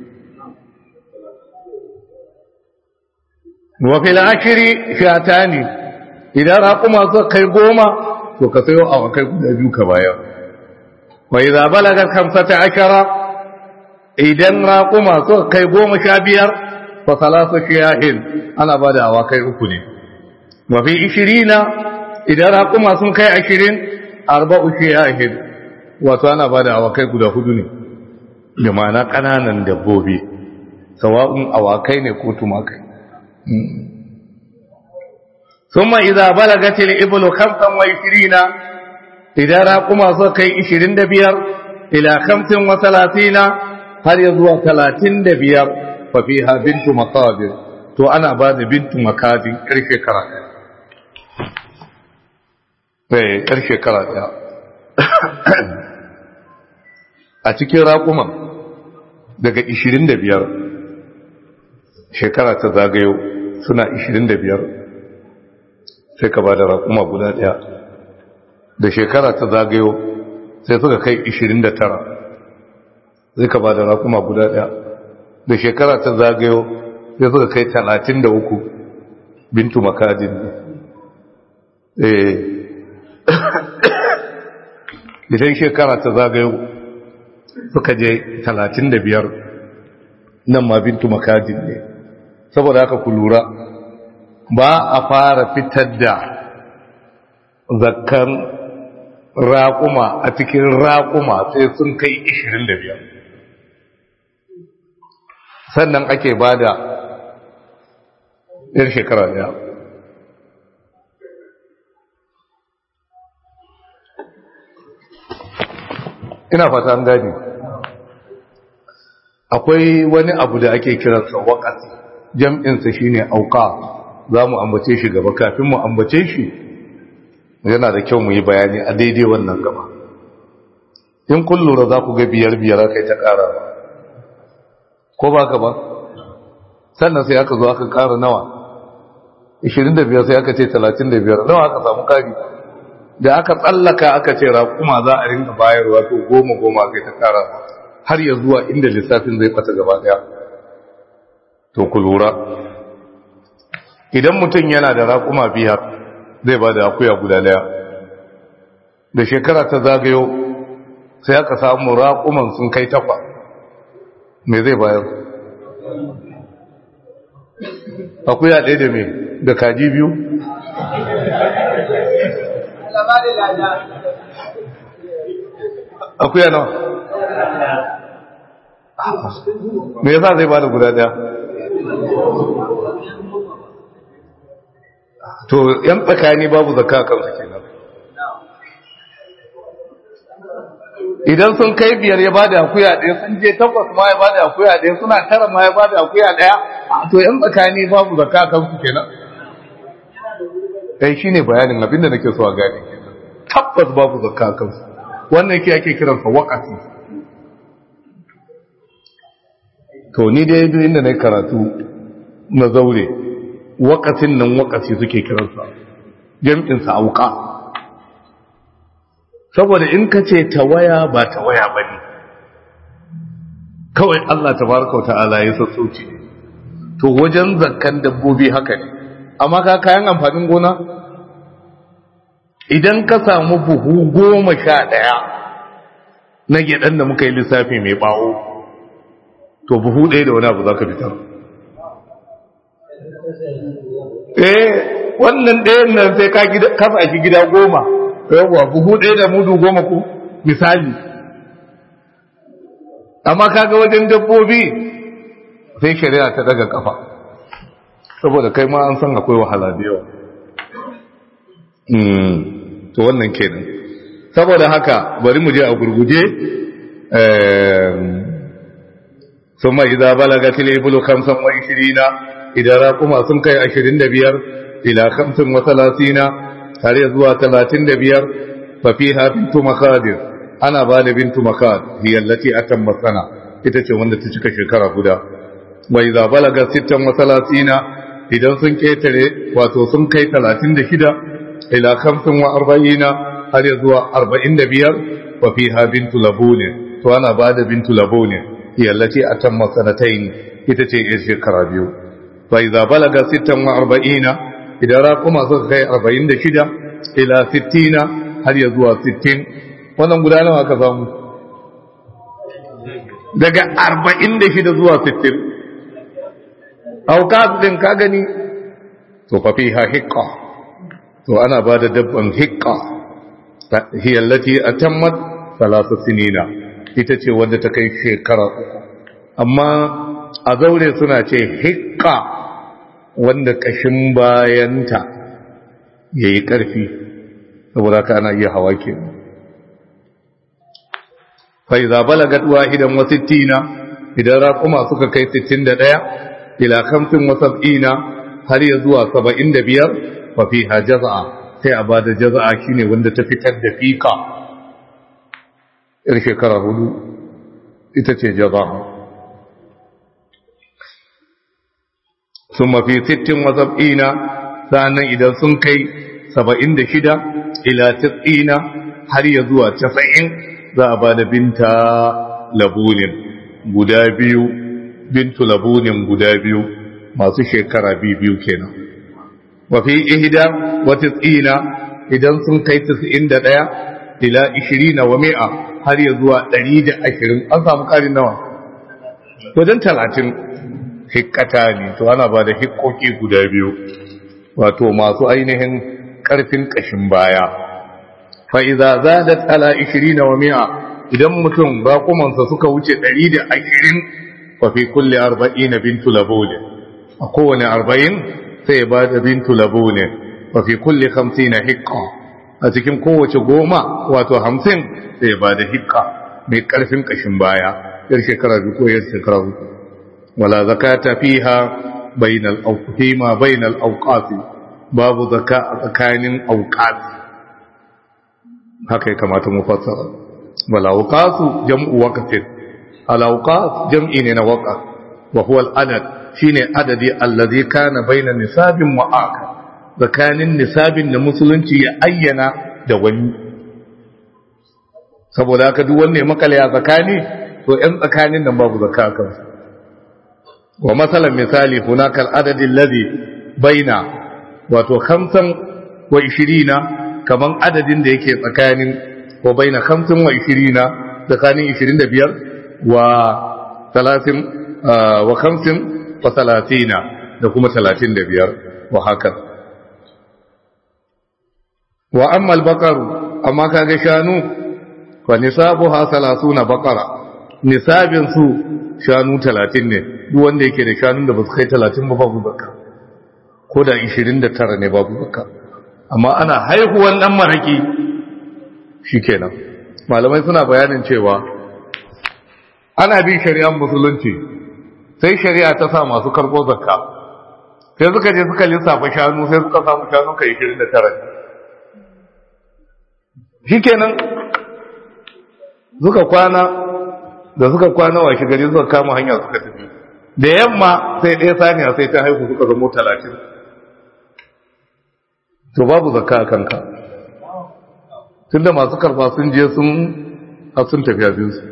[SPEAKER 1] wa fil ashri shatani idan raquma suka kai goma to ka sayo awakai guda biyu ka bayar wa idza balaga khamsata ashara idan raquma suka kai goma sha biyar fa salasu shiyahin ana bada awakai uku ne wa fi ishirina idan raquma sun kai ashirin arba'u shiyahin wato ana bada awakai guda hudu ne da ma'ana ƙananan dabbobi sawa'un awakai ne ko tumakai ثم إذا بلغت الإبل خمسا وعشرين إذا راقما سكي عشرين دبير إلى خمس وثلاثين هل يزوى ثلاثين دبير ففيها بنت مقابر تو أنا بعد بنت مقابر كرشي كراتا كرشي كراتا a cikin raƙuman daga 25 shekara ta zagayo suna 25 sai ka ba da raƙuma guda ɗaya da shekara ta zagayo sai suka kai 29 sai ka ba da raƙuma guda ɗaya da shekara ta zagayo sai suka kai 33 bintu makadin eh idan shekara ta zagayo suka je 35 nan ma bintu makadin ne saboda haka ku lura ba a fara fitar da zakkan raƙuma a cikin raƙuma sai sun kai 25 sannan ake ba da yar shekara daya ina fata an gani akwai wani abu da ake kiransa waƙasi jam'insa shine auka za mu ambace shi gaba kafin mu ambace shi yana da kyau mu yi bayani a daidai wannan gaba in kun lura za ku ga biyar biyar aka yi ta ƙara ba ko ba ka ba sannan sai aka zo aka ƙara nawa 25 sai aka ce 35 nawa aka samu ƙari da aka tsallaka aka ce raƙuma za a rinka bayarwa to goma goma aka yi ta ƙara har ya zuwa inda lissafin zai fata gaba ɗaya to ku lura idan mutum yana da raƙuma biyar zai ba da akuya guda daya da shekara ta zagayo sai aka samu raƙuman sun kai takwa me zai bayar akuya ɗaya da me da kaji biyu akuya nawa me yasa zai ba da guda daya to yan tsakani babu zakka kansu kenan idan sun kai biyar ya bada akuya ɗaya sun je takwas ma ya bada akuya ɗaya suna tara ma ya bada akuya ɗaya to yan tsakani babu zakka kansu kenan eh shine bayanin abinda nake so a gane kenan tabbas babu zakka kansu wannan yake ake kiransa waqati to ni dai duk inda na karatu na zaure wakatin nan wakati suke kiransa jam'insa auka saboda in ka ce tawaya ba tawaya ba ne kawai Allah tabaraka wa ta'ala ya sassauci to wajen zakkan dabbobi haka ne amma ka kayan amfanin gona idan ka samu buhu goma sha ɗaya na gyaɗan da muka yi lissafi mai ɓawo to buhu ɗaya da wani abu za ka fitar eh wannan ɗayan nan sai ka kasa shi gida goma yawwa buhu ɗaya da mudu goma ku misali amma kaga wajen dabbobi sai shari'a ta daga kafa saboda kai ma an san akwai wahala da yawa to wannan kenan saboda haka bari mu je a gurguje ثم إذا بلغت الإبل خمسا وعشرين إذا راقما سنكي عشرين دبير إلى خمس وثلاثين هل يزوى ثلاثين دبير ففيها بنت مخادر أنا بال بنت مخاد هي التي أتم السنة إتشي وند تشك شكرا هدى وإذا بلغ ستا وثلاثين إذا سنكي تري واتو سنكي ثلاثين دشدا إلى خمس وأربعين هل يزوى أربعين دبير وفيها بنت لبون to ana ba da bintu labone yallace a tan masanatain ita ce yar shekara biyu fa idza balaga 46 idan raquma suka kai 46 ila 60 har ya zuwa 60 wannan guda nawa aka samu daga 46 zuwa 60 auqat din ka gani to fa fiha hiqqa to ana ba da dabban hiqqa hiya allati atammat salasa sinina ita ce wanda ta kai shekara uku amma a zaure suna ce hikka wanda kashin bayanta ya yi ƙarfi saboda ka ana iya hawa ke fai zabala gaduwa idan wasittina idan raƙuma suka kai 61 ila kamfin wasab'ina har ya zuwa 75 fafi ha jaza'a sai a ba da jaza'a shine wanda ta fitar da fika yar shekara hudu ita ce jaza'a sun mafi sittin wasab'ina sa'annan idan sun kai saba'in da shida ila tis'ina har ya zuwa casa'in za a ba da binta labunin guda biyu bintu labunin guda biyu masu shekara biyu kenan wafi ihda wa tis'ina idan sun kai tis'in da ɗaya ila ishirina wa mi'a har ya zuwa ɗari da ashirin an samu ƙarin nawa wajen talatin hikkata ne to ana ba da hikkoki guda biyu wato masu ainihin ƙarfin ƙashin baya fa'iza za da tsala ishirina wa mi'a idan mutum raƙumansa suka wuce ɗari da ashirin wafi kulle arba'in na bintu labole a kowane arba'in sai ba da bintu labole wafi kulle hamsin na hikka a cikin kowace goma wato hamsin sai ba da hikka mai ƙarfin ƙashin baya yar shekara biyu ko yar shekara uku wala zakata fiha bainal awqima bainal awqati babu zaka a tsakanin awqati haka ya kamata mu fassara wala awqatu jam'u waqtin al awqat jam'i ne na waqa wa huwa al adad shine adadi allazi kana bainan nisabin wa aka tsakanin nisabin da musulunci ya ayyana da wani saboda haka duk wanne makale a tsakani to ‘yan tsakanin nan babu zaka a kansu wa matsalan misali hunakal adadin lazi baina wato hamsin wa ishirina kaman adadin da yake tsakanin wa baina hamsin wa ishirina tsakanin ishirin da biyar wa talatin wa hamsin wa talatina da kuma talatin da biyar wa haka wa amma albakaru amma kaga shanu fa nisabuha salasuna baqara nisabin su shanu 30 ne duk wanda yake da shanun da ba su kai 30 ba babu zakka ko da 29 ne babu zakka amma ana haihuwan dan maraki shikenan malamai suna bayanin cewa ana bin shari'ar musulunci sai shari'a ta sa masu karbo zakka sai suka je suka lissafa shanu sai suka samu shanu kai 29 shikenan suka kwana da suka kwana washe gari suka kama hanya suka tafi da yamma sai ɗaya saniya sai ta haihu suka zamo talatin to babu zakka a kanka tunda masu karfa sun je sun a sun tafi abinsu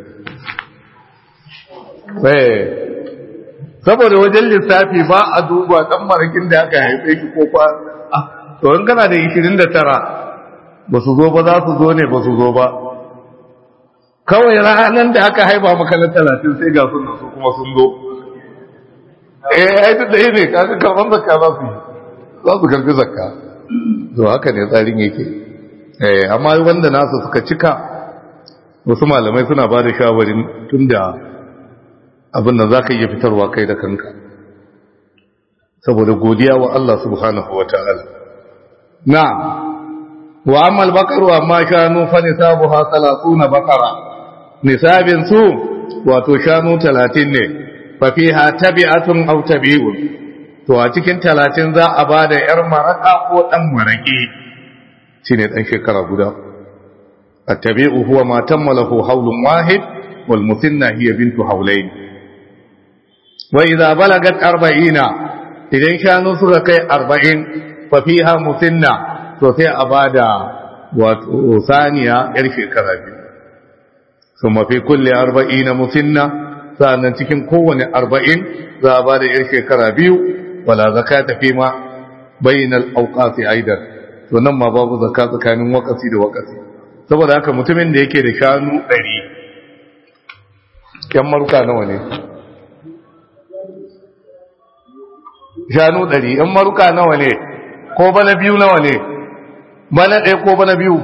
[SPEAKER 1] saboda wajen lissafi ba a duba ɗan marakin da aka haife shi ko kwa to in kana da 29 ba su zo ba za su zo ne ba su zo ba kawai ranar da aka haifa maka na talatin sai ga sunan su kuma sun zo eh ai duk da ne kaga karban zakka za su za su karbi zakka to haka ne tsarin yake eh amma wanda nasu suka cika wasu malamai suna ba da shawarin tunda abin da za ka iya fitarwa kai da kanka saboda godiya wa Allah subhanahu wa ta'ala na wa amma al-baqaru amma shanu fa nisabuha 30 baqara nisabin su wato shanu 30 ne fa fiha tabi'atun aw tabi'un to a cikin 30 za a bada yar maraka ko dan maraki shine dan shekara guda at-tabi'u huwa ma tammalahu hawlun wahid wal musinna hiya bintu hawlayn wa idza balagat 40 idan shanu suka kai 40 fa fiha musinna to sai a bada wato saniya yar shekara biyu su mafi kulle arba'in na musinna sa'annan cikin kowane arba'in za a ba da yar shekara biyu wala zaka tafi ma bainal auqasi aidan to nan ma babu zakka tsakanin wakasi da wakasi saboda haka mutumin da yake da shanu ɗari yan maruka nawa ne shanu ɗari yan maruka nawa ne ko bana biyu nawa ne bana ɗaya ko bana biyu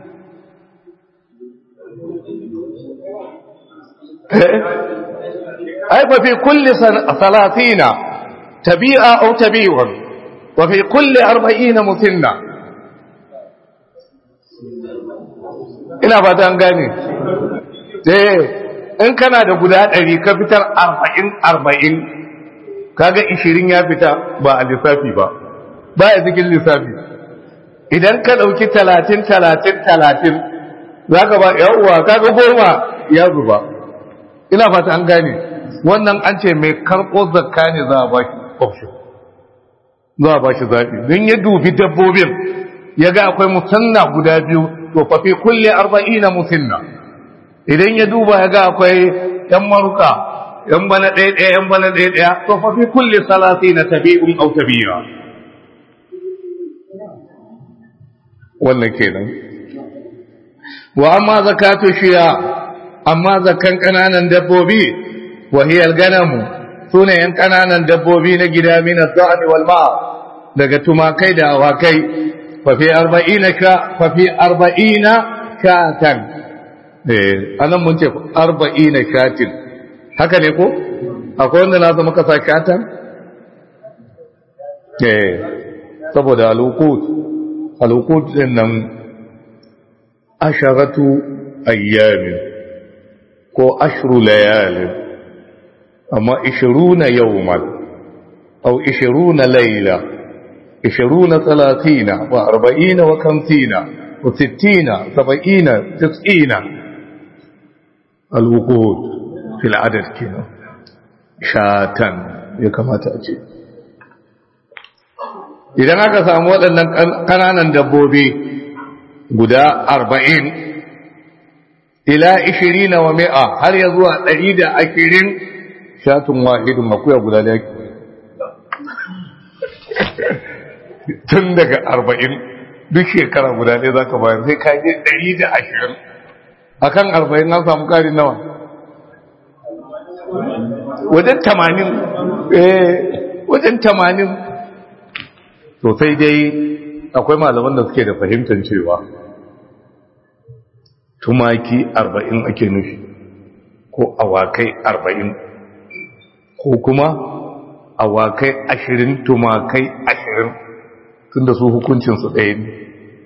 [SPEAKER 1] ai fa fi kulli salatina tabi'a aw tabi'un wa fi kulli arba'ina musinna ina fata an gane eh in kana da guda ɗari ka fitar arba'in arba'in kaga ishirin ya fita ba a lissafi ba ba a cikin lissafi idan ka ɗauki talatin talatin talatin za ka ba yawuwa kaga goma ya zuba ina fata an gane wannan an ce mai karɓo zakka ne za a ba shi option za a ba shi zaɓi don ya dubi dabbobin ya ga akwai musanna guda biyu to fa fi kulle arba'ina musinna idan ya duba ya ga akwai yan maruka yan bana ɗaya ɗaya yan bana ɗaya ɗaya to fa fi kulle salasi na tabi'un au tabi'a wannan kenan wa amma zakatu shiya amma zakan kananan dabbobi wa hiya al-ganamu sune yan kananan dabbobi na gida min az-za'n wal ma daga tumakai da awakai fa fi 40 ka fa fi 40 katan eh anan mun ce 40 katin haka ne ko akwai wanda na zama kasa katan eh saboda al-uqud al-uqud din nan asharatu ayyamin ko ashru layalin amma 20 yawman aw 20 layla 20 30 wa 40 wa 50 wa 60 70 90 al-wuqud fil adad kenan shatan ya kamata a ce idan aka samu waɗannan ƙananan dabbobi guda arba'in ila ishirina wa mi'a har ya zuwa ɗari da ashirin shatun wahidun akuya guda da yake tun daga arba'in duk shekara guda ɗaya za ka bayar sai ka je ɗari da ashirin a kan arba'in an samu ƙari nawa wajen tamanin wajen tamanin sosai dai akwai malaman da suke da fahimtar cewa tumaki arba'in ake nufi ko awakai arba'in ko kuma awakai ashirin tumakai ashirin tun da su hukuncinsu ɗaya ne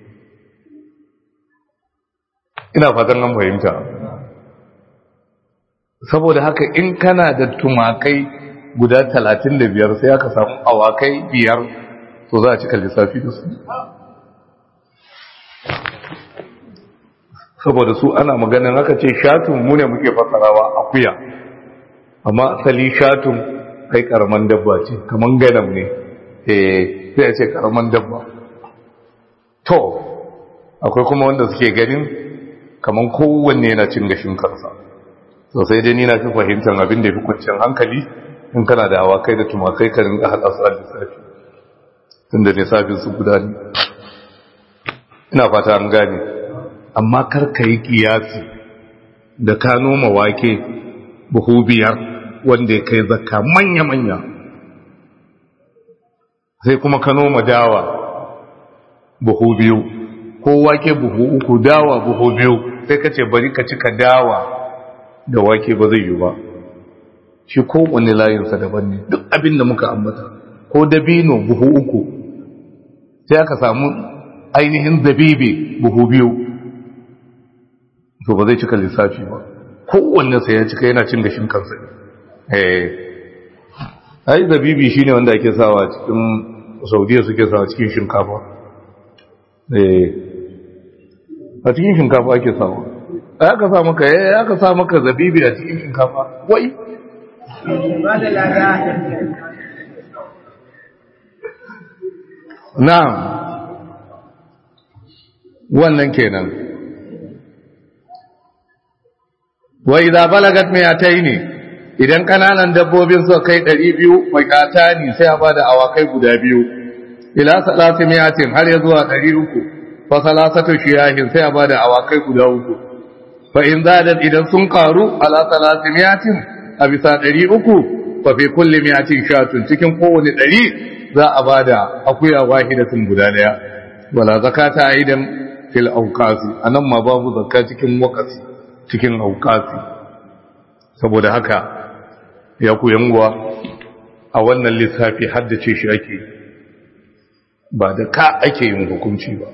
[SPEAKER 1] ina fatan an fahimta saboda haka in kana da tumakai guda talatin da biyar sai aka samu awakai biyar to za a cika lissafi da su saboda su ana maganin aka ce shatun mu ne muke fasarawa akuya amma asali shatun kai karaman dabba ce kaman ganam ne eh sai a ce karaman dabba to akwai kuma wanda suke ganin kaman kowanne yana cin gashin kansa to sai dai ni na fi fahimtar abin da ya fi kwanciyar hankali in kana da awakai da tumakai ka rinka haɗa su a lissafi tun da lissafin su guda ne ina fata an gane amma kar ka yi kiyasi da ka noma wake buhu biyar wanda ya kai zakka manya-manya sai kuma ka noma dawa buhu biyu ko wake buhu uku dawa buhu biyu sai ka ce bari ka cika dawa da wake ba zai yi ba shi kowane layinsa daban ne duk abin da muka ambata ko dabino buhu uku sai aka samu ainihin zabibi buhu biyu to ba zai cika lissafi ba kowanne sai ya cika yana cin gashin kansa eh ai zabibi shine wanda ake sawa cikin saudiya suke sawa cikin shinkafa eh a cikin shinkafa ake sawa ai aka sa maka eh aka sa maka zabibi a cikin shinkafa wai na'am wannan kenan wa idza balagat mi'ataini idan kananan dabbobin suka kai 200 makatani sai a bada awakai guda biyu ila salati mi'atin har ya zuwa 300 fa salasatu shiyahin sai a bada awakai guda uku fa in zadat idan sun karu ala salati mi'atin a bisa 300 fa fi kulli mi'atin shatun cikin kowane 100 za a bada akuya wahidatin guda daya wala zakata aidan fil awqasi anan ma babu zakka cikin wakati cikin awqasi saboda haka ya ku yanguwa a wannan lissafi haddace shi ake ba da ka ake yin hukunci ba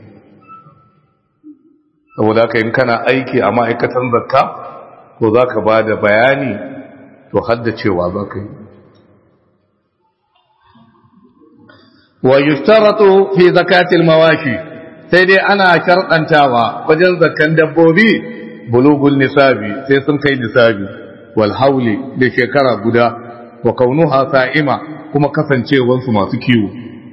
[SPEAKER 1] saboda haka in kana aiki a ma'aikatan zakka ko za ka ba da bayani to haddacewa za ka yi wa yustaratu fi zakatil mawashi sai dai ana sharɗantawa wajen zakkan dabbobi bulugul nisabi sai sun kai nisabi wal hauli da shekara guda wa kaunuha sa'ima kuma kasancewansu masu kiwo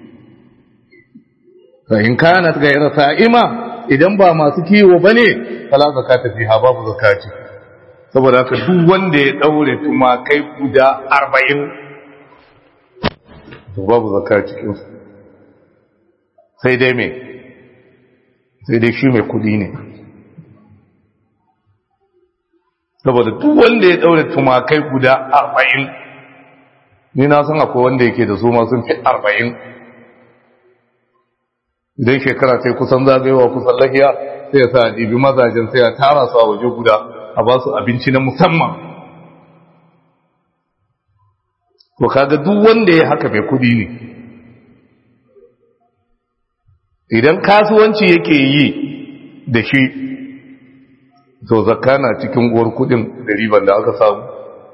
[SPEAKER 1] fa in kanat ghayra sa'ima idan ba masu kiwo bane fala zakata fiha babu zakati saboda haka duk wanda ya daure tumakai guda 40 to babu zakati sai dai me sai dai shi mai kudi ne saboda duk wanda ya daure tumakai guda 40 ni na san akwai wanda yake da su ma sun fi 40 idan shekara sai kusan zagayewa kusan lahiya sai ya sa ɗibi mazajen sai ya tara su a waje guda a ba su abinci na musamman to kaga duk wanda ya haka mai kudi ne idan kasuwanci yake yi da shi to zakka na cikin uwar kudin da riban da aka samu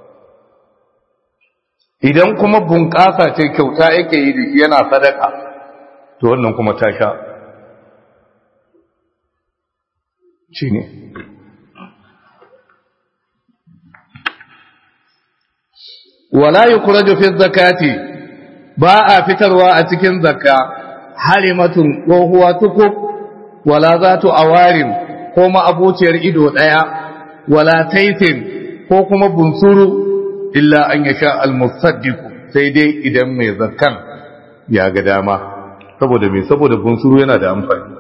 [SPEAKER 1] idan kuma bunƙasa ce kyauta yake yi da shi yana sadaka to wannan kuma ta sha shi ne wala yi kuraju fi zakati ba a fitarwa a cikin zakka halimatun tsohuwa tukuk wala za tu awarin ko ma'abuciyar ido ɗaya wala taitin ko kuma bunsuru illa an ya sha almusaddiku sai dai idan mai zakkan ya ga dama saboda mai saboda bunsuru yana da amfani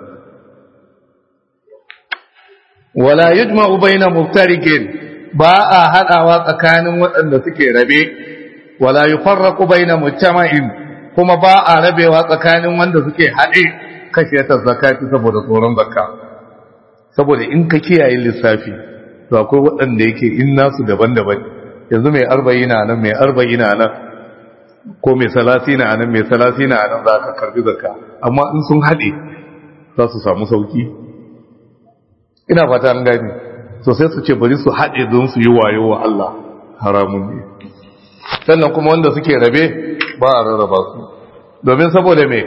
[SPEAKER 1] wala yujma'u baina muftarikin ba a hadawa tsakanin waɗanda suke rabe wala yufarraqu baina mujtama'in kuma ba a rabewa tsakanin wanda suke haɗe kashe ta zakati saboda tsoron zakka saboda in ka kiyaye lissafi to akwai waɗanda yake in nasu daban-daban yanzu mai arba'ina nan mai arba'ina nan ko mai salasina nan mai salasina nan za ka karbi zakka amma in sun haɗe za su samu sauki ina fata an gani so sai su ce bari su haɗe don su yi wayo wa Allah haramun ne sannan kuma wanda suke rabe ba a rarraba su domin saboda me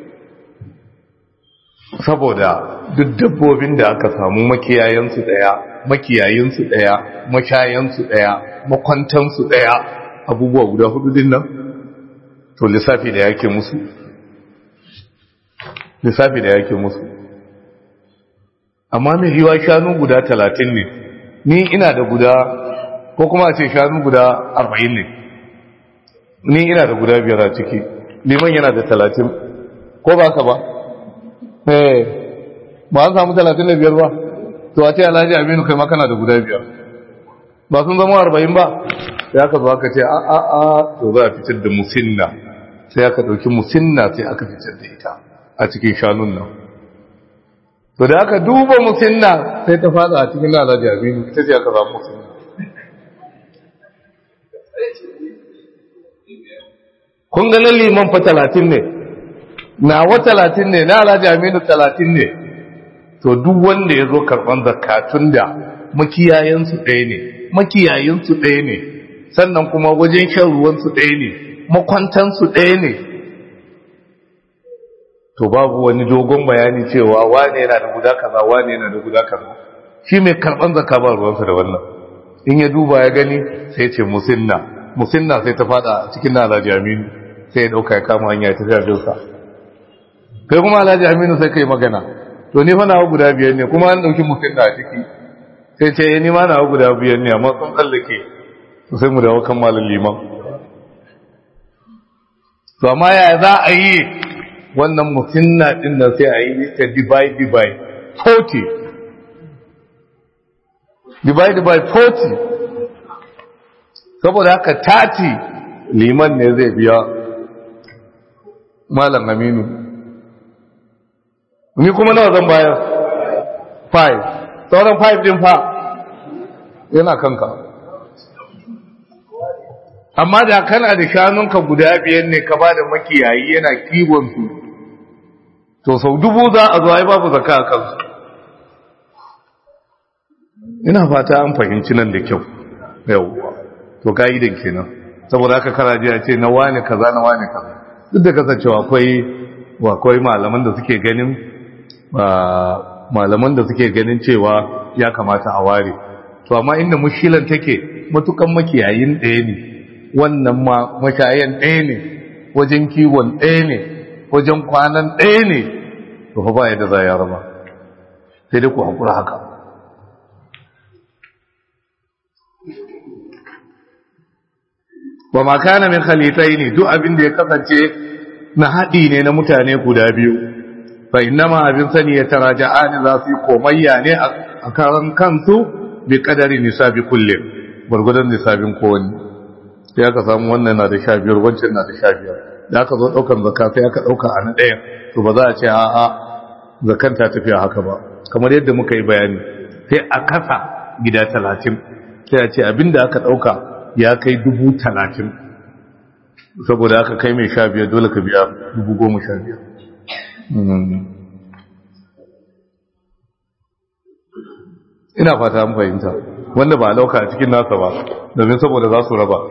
[SPEAKER 1] saboda duk dabbobin da aka samu makiyayensu daya makiyayinsu daya mashayansu daya makwantansu daya abubuwa guda hudu din nan to lissafi da yake musu lissafi da yake musu amma mai yiwa shanu guda talatin ne ni ina da guda ko kuma a ce shanu guda arba'in ne ni ina da guda biyar a ciki liman yana da talatin ko ba ka ba eh ba an samu talatin da biyar ba to a ce alhaji aminu kai makana da guda biyar ba sun zama arba'in ba sai aka zo aka ce a a a to za a fitar da musinna sai aka ɗauki musinna sai aka fitar da ita a cikin shanun nan to da aka duba musinna sai ta fada a cikin alhaji aminu ita ce aka samu musinna kun ganin liman fa talatin ne nawa talatin ne na alhaji aminu talatin ne to duk wanda ya zo karɓar zakatun da makiyayensu ɗaya ne makiyayinsu ɗaya ne sannan kuma wajen shan ruwansu ɗaya ne makwantansu ɗaya ne to babu wani dogon bayani cewa wane yana da guda kaza wane yana da guda kaza shi mai karɓar zakka ba ruwansa da wannan in ya duba ya gani sai ce musinna musinna sai ta fada cikin na alhaji aminu sai ya dauka ya kama hanya ya tafi abinsa kai kuma alhaji aminu sai kai magana to ni fa nawa guda biyar ne kuma an dauki musinna a ciki sai ce ni ma na guda biyan ne amma sun tsallake sai mu dawo kan malam liman to amma ya za a yi wannan musinna din nan sai a yi ta divide divide 40 divide by 40 saboda haka 30 liman ne zai biya malam aminu ni kuma nawa zan bayar 5 sauran 5 din fa yana kanka amma da kana da shanunka guda biyan ne ka ba da makiyayi yana kiwon su to sau dubu za a zo ai babu zaka a kansu ina fata an fahimci nan da kyau yau to ka'idan kenan saboda haka karaji a ce na wani kaza na wani kaza duk da kasancewa akwai akwai malaman da suke ganin malaman da suke ganin cewa ya kamata a ware to amma inda mushilan take matukan makiyayin ɗaya ne wannan ma mashayan ɗaya ne wajen kiwon ɗaya ne wajen kwanan ɗaya ne to fa ba yadda za ya raba sai dai ku haƙura haka wa makana min khalitai ne duk abin da ya kasance na haɗi ne na mutane guda biyu fa innama abin sani ya taraja'ani za su yi komayya ne a karan kansu bi kadari nisabi kullum gwargwadon nisabin kowanne sai aka samu wannan na da sha biyar wancan na da sha biyar da aka zo ɗaukan zaka sai aka ɗauka a na ɗayan to ba za a ce a'a zakan ta tafiya haka ba kamar yadda muka yi bayani sai a kasa gida talatin sai a ce abinda aka ɗauka ya kai dubu talatin saboda aka kai mai sha biyar dole ka biya dubu goma sha biyar ina fata an fahimta wanda ba a lauka a cikin nasa ba domin saboda za su raba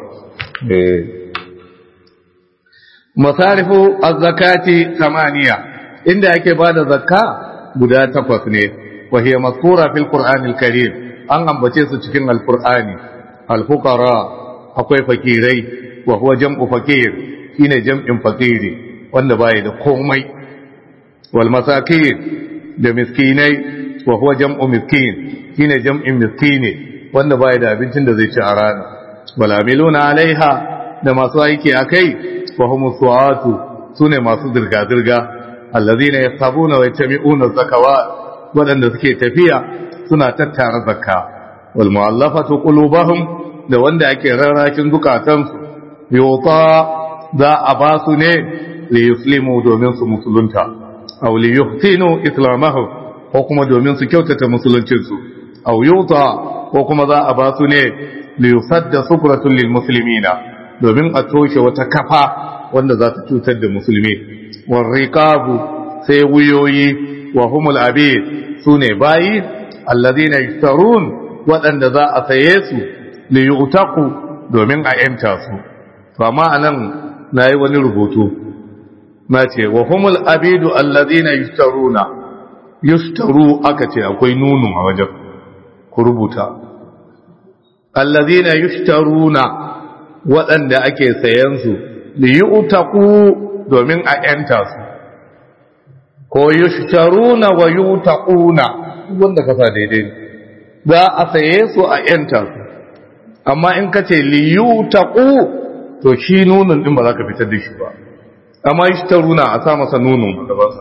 [SPEAKER 1] masarifu azzakati samaniya inda ake ba da zakka guda takwas ne wahiyya maskura fil qur'anil karim an ambace su cikin alqur'ani alfuqara akwai fakirai wa huwa jam'u fakir shine jam'in fakiri wanda bai da komai wal masakin da miskinai wa huwa jam'u miskin shine jam'in miskini wanda bai da abincin da zai ci a rana wal amiluna alaiha da masu aiki akai wa hum su'atu sune masu dirga dirga allazina yasabuna wa yatami'una zakawat wadanda suke tafiya suna tattara zakka wal mu'allafatu qulubuhum da wanda ake rarrakin zukatansu yota za a ba su ne li yuslimu domin su musulunta aw li yuhtinu islamahum ko kuma domin su kyautata musuluncinsu aw yuta ko kuma za a ba su ne li yusadda sufratul lil muslimina domin a toshe wata kafa wanda za ta cutar da musulmi war riqabu sai wuyoyi wa humul abid sune bayi alladhina yashtarun waɗanda za a saye su li yu'taqu domin a yanta su to amma anan nayi wani rubutu na ce wa humul abidu alladhina yashtaruna yushtaru aka ce akwai nunu a wajen ku rubuta alladhina yushtaruna waɗanda ake sayan su li yu'taqu domin a yanta su ko yushtaruna wa yutaquna wanda kasa daidai za a saye su a yanta su amma in ka ce liyutaku to shi nunun din ba za ka fitar da shi ba amma shi ta runa a sa masa nunun a gabansa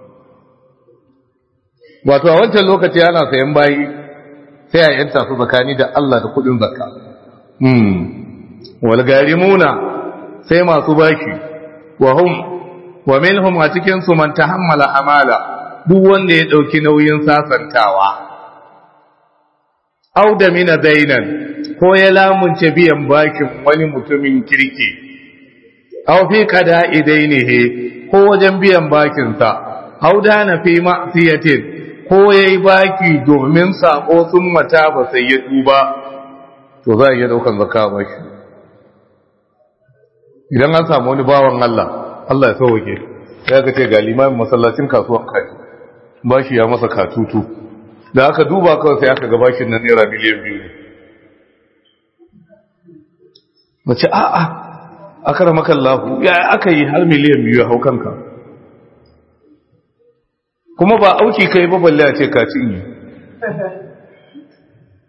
[SPEAKER 1] wato a wancan lokaci ana sayan bayi sai a yanta su tsakani da Allah da kudin zakka hmm wal garimuna sai masu baki wa hum wa minhum a cikin su man tahammala amala duk wanda ya dauki nauyin sasantawa au da mina dainan ko ya lamunce biyan bakin wani mutumin kirki aw fi qada idainihi ko wajen biyan bakinsa aw da na fi ma'siyatin ko yayi baki domin sako sun mata ba sai ya tuba to za a iya daukan zakka ba shi idan an samu wani bawan Allah Allah ya sauke ya ga ce ga limamin masallacin kasuwar kai bashi ya masa katutu da aka duba kawai sai aka ga bashin nan naira miliyan biyu ne mace a'a aka rama kallahu ya aka yi har miliyan biyu hau kanka kuma ba auki kai ba balle a ce ka cinye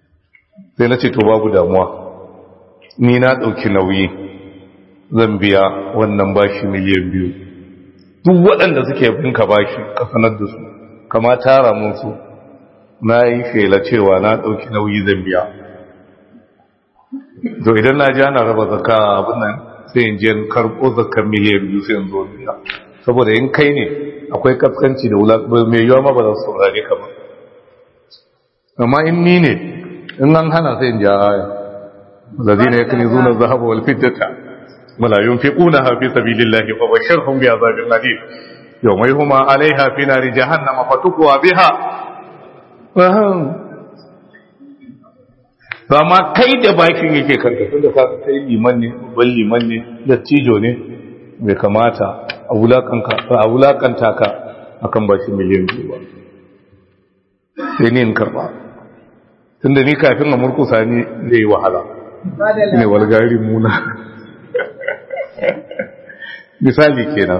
[SPEAKER 1] sai na ce to babu damuwa ni na ɗauki nauyi zan biya wannan bashi miliyan biyu duk waɗanda suke binka bashi ka sanar da su kama tara mun su na yi shela cewa na ɗauki nauyi zan biya to idan na ji ana raba zaka abin nan sai in je karɓo zakar miliyan biyu sai in zo biya saboda in kai ne akwai kaskanci da wulaƙa mai yiwa ma ba za su saurare ka ba amma in ni ne in an hana sai in ja aya lazina yakunizuna adh-dhahaba wal fiddata wala yunfiqunaha fi sabilillahi fa bashirhum bi'adhabin alim yawma yuhma 'alayha fi nari jahannama fatukwa biha ba ma kai da bakin yake kanka tunda ka kai liman ne babban liman ne dattijo ne bai kamata a wulakanta ka akan bashi miliyan biyu ba sai ni in karba tunda ni kafin a murkusa ni zai yi wahala ne walgari muna misali kenan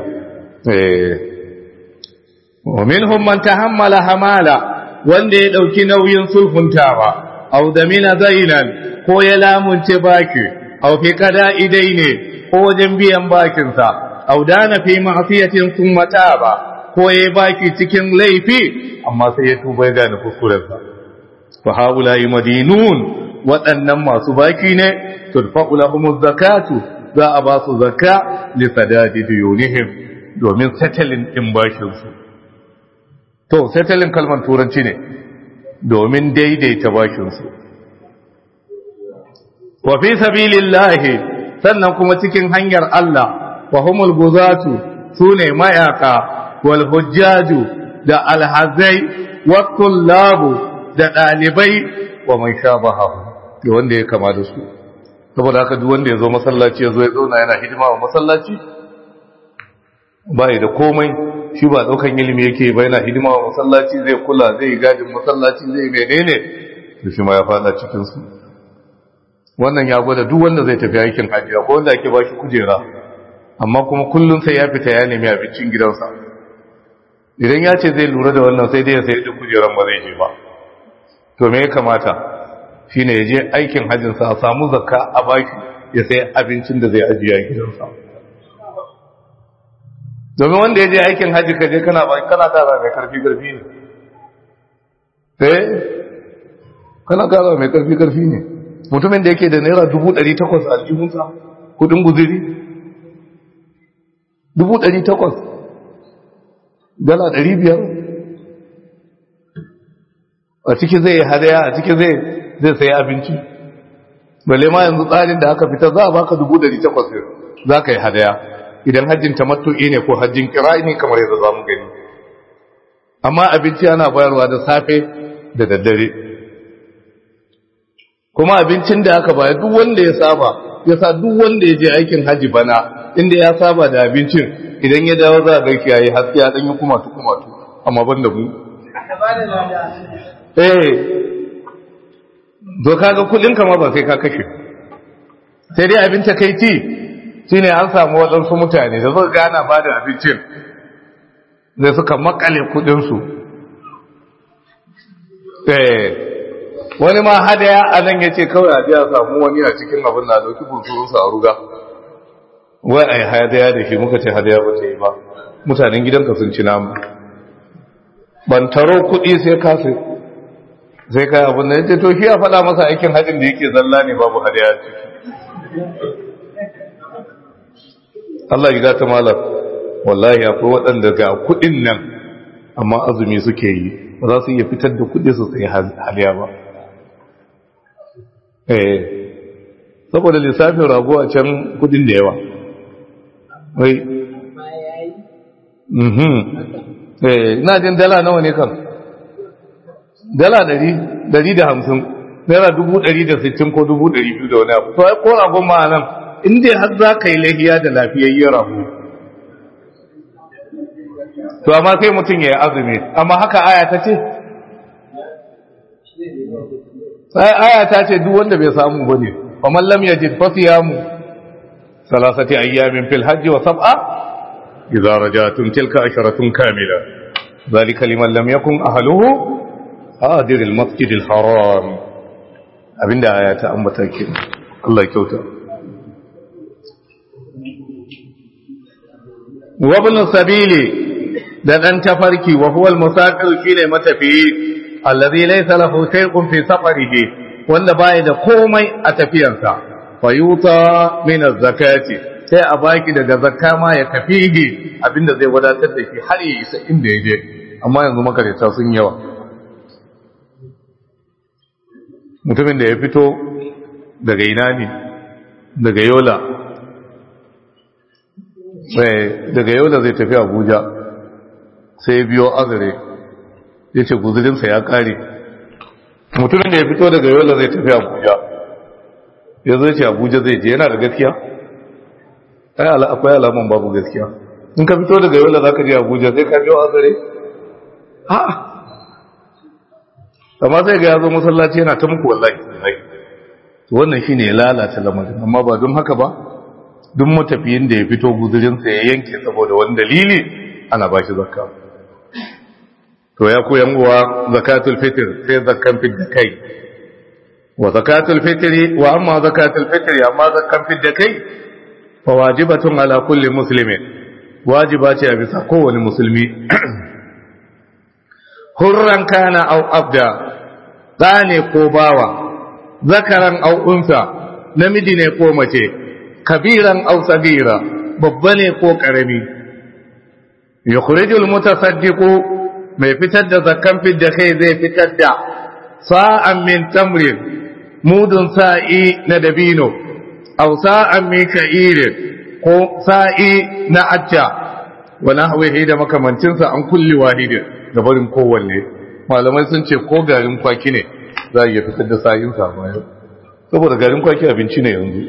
[SPEAKER 1] wa minhum man tahammala hamala wanda ya dauki nauyin sulhuntawa aw damina zainan ko ya lamunce baki aw fi kada idai ne ko wajen biyan bakin sa aw dana fi ma'siyatin thumma taba ko ya baki cikin laifi amma sai ya tuba ya gane kuskurensa fa haula madinun waɗannan masu baki ne turfa'u lahumuz zakatu za a ba su zakka li sadadi diyunihim domin settling din bashin su to settling kalmar turanci ne domin daidaita bashin su wa fi sabilillahi sannan kuma cikin hanyar Allah wa humul guzatu sune mayaka wal hujjaju da alhazai wa tullabu da dalibai wa man shabahu da wanda ya kama da su saboda haka duk wanda ya zo masallaci ya zo ya zauna yana hidima wa masallaci ba da komai shi ba daukan ilimi yake ba yana hidima wa masallaci zai kula zai gadin masallaci zai menene to shi ma ya fada cikin su wannan ya gwada duk wanda zai tafi aikin hajji ko wanda ake ba shi kujera amma kuma kullum sai ya fita ya nemi abincin gidansa idan ya ce zai lura da wannan sai dai ya sayar da kujeran ba zai je ba to me ya kamata shi ne ya je aikin hajjinsa a samu zakka a baki ya sai abincin da zai ajiye a gidansa domin wanda ya je aikin hajji ka je kana baki kana tara mai karfi karfi ne eh kana tara mai karfi karfi ne mutumin da yake da naira dubu ɗari takwas a aljihunsa kudin guziri dubu ɗari takwas dala ɗari biyar a ciki zai hadaya a ciki zai zai sayi abinci balle ma yanzu tsarin da aka fita za a baka dubu dari takwas za ka yi hadaya idan hajjin tamattu'i ne ko hajjin kira'i ne kamar yadda za mu gani amma abinci ana bayarwa da safe da daddare kuma abincin da aka bayar duk wanda ya saba ya sa duk wanda ya je aikin haji bana inda ya saba da abincin idan ya dawo za a gaiki yayi haske ya dan yi kumatu kumatu amma ban da mu eh zo kaga kudin kama ba sai ka kashe sai dai abin takeici shine an samu waɗansu mutane da suka gana ba da abincin da suka makale kudinsu eh wani ma hadaya a nan ya ce kawai a biya samu wani a cikin abin na dauki bunsurunsa a ruga wai a yi hadaya da shi muka ce hadaya ba ta yi ba mutanen gidanka sun ci namu ban taro kuɗi sai ka sai sai kai abin da ya ce to shi ya faɗa masa aikin hajjin da yake zalla ne babu hadaya ciki Allah ya gata malar wallahi akwai waɗanda ga kuɗin nan amma azumi suke yi ba za su iya fitar da kuɗi su sai haliya ba eh saboda lissafin rago a can kuɗin da yawa wai mhm eh ina jin dala nawa ne kan dala ɗari ɗari da hamsin naira dubu ɗari da sittin ko dubu ɗari biyu da wani abu to ai ko ragon ma nan in dai har za ka yi lahiya da lafiyayyen rago to amma sai mutum ya yi azumi amma haka aya ta ce sai aya ta ce duk wanda bai samu ba ne wa man lam yajid fa siyamu salasati ayyamin fil hajj wa sab'a idza rajatum tilka asharatun kamila ذلك لمن لم يكن أهله حاضر المسجد الحرام abinda aya ta ambata ke Allah ya kyauta wa ibn sabili da dan tafarki wa huwa al-musafir shine matafiyi alladhi laysa lahu shay'un fi safarihi wanda baya da komai a tafiyarsa fayuta min az-zakati sai a baki daga zakka ma ya kafihi abinda zai wadatar da shi har ya isa inda ya je amma yanzu makarita sun yawa mutumin da ya fito daga ina ne daga yola sai daga yola zai tafi abuja sai biyo azare ya ce guzurinsa ya kare mutumin da ya fito daga yola zai tafi abuja ya zai ce abuja zai je yana da gaskiya akwai alaman babu gaskiya in ka fito daga yola za ka je abuja sai ka biyo azare ha amma sai ga ya zo masallaci yana ta muku wallahi wannan shine ya lalata lamarin amma ba don haka ba duk matafiyin da ya fito guzurinsa ya yanke saboda wani dalili ana ba shi zakka to ya koyan uwa zakatul fitr sai zakkan fidda kai wa zakatul fitri wa amma zakatul fitri amma zakkan fidda kai fa wajibatun ala kulli muslimin wajiba ce a bisa kowane musulmi hurran kana au abda ne ko bawa zakaran au unsa namiji ne ko mace kabiran au sagira babba ne ko karami yukhrijul mutasaddiqu mai fitar da zakkan fidda kai zai fitar da sa'an min tamrin mudun sa'i na dabino aw sa'an min sha'irin ko sa'i na acca wa nahwihi da makamancinsa an kulli wahidin da barin kowanne malamai sun ce ko garin kwaki ne za a iya fitar da sa'in sa bayan saboda garin kwaki abinci ne yanzu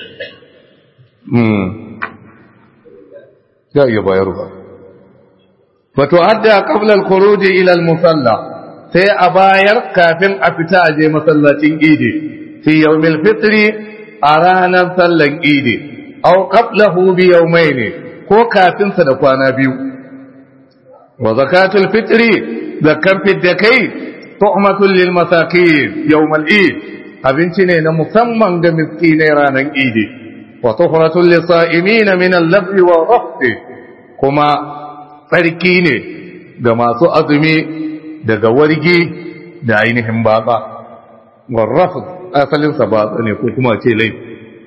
[SPEAKER 1] ya iya bayarwa fato adda qabla al-khuruj ila al-musalla sai a bayar kafin a fita a je masallacin idi fi yawmil fitri a ranar sallan idi aw qablahu bi yawmayn ko kafin sa da kwana biyu wa zakatul fitri zakan fidda kai tu'matul lil masakin yawmal id abinci ne na musamman ga miskinai ranar idi wa tuhratul lisa'imin min al-labwi wa rafthi kuma tsarki ne ga masu azumi daga wargi da ainihin batsa warrafu asalinsa batsa ne ko kuma ce laifi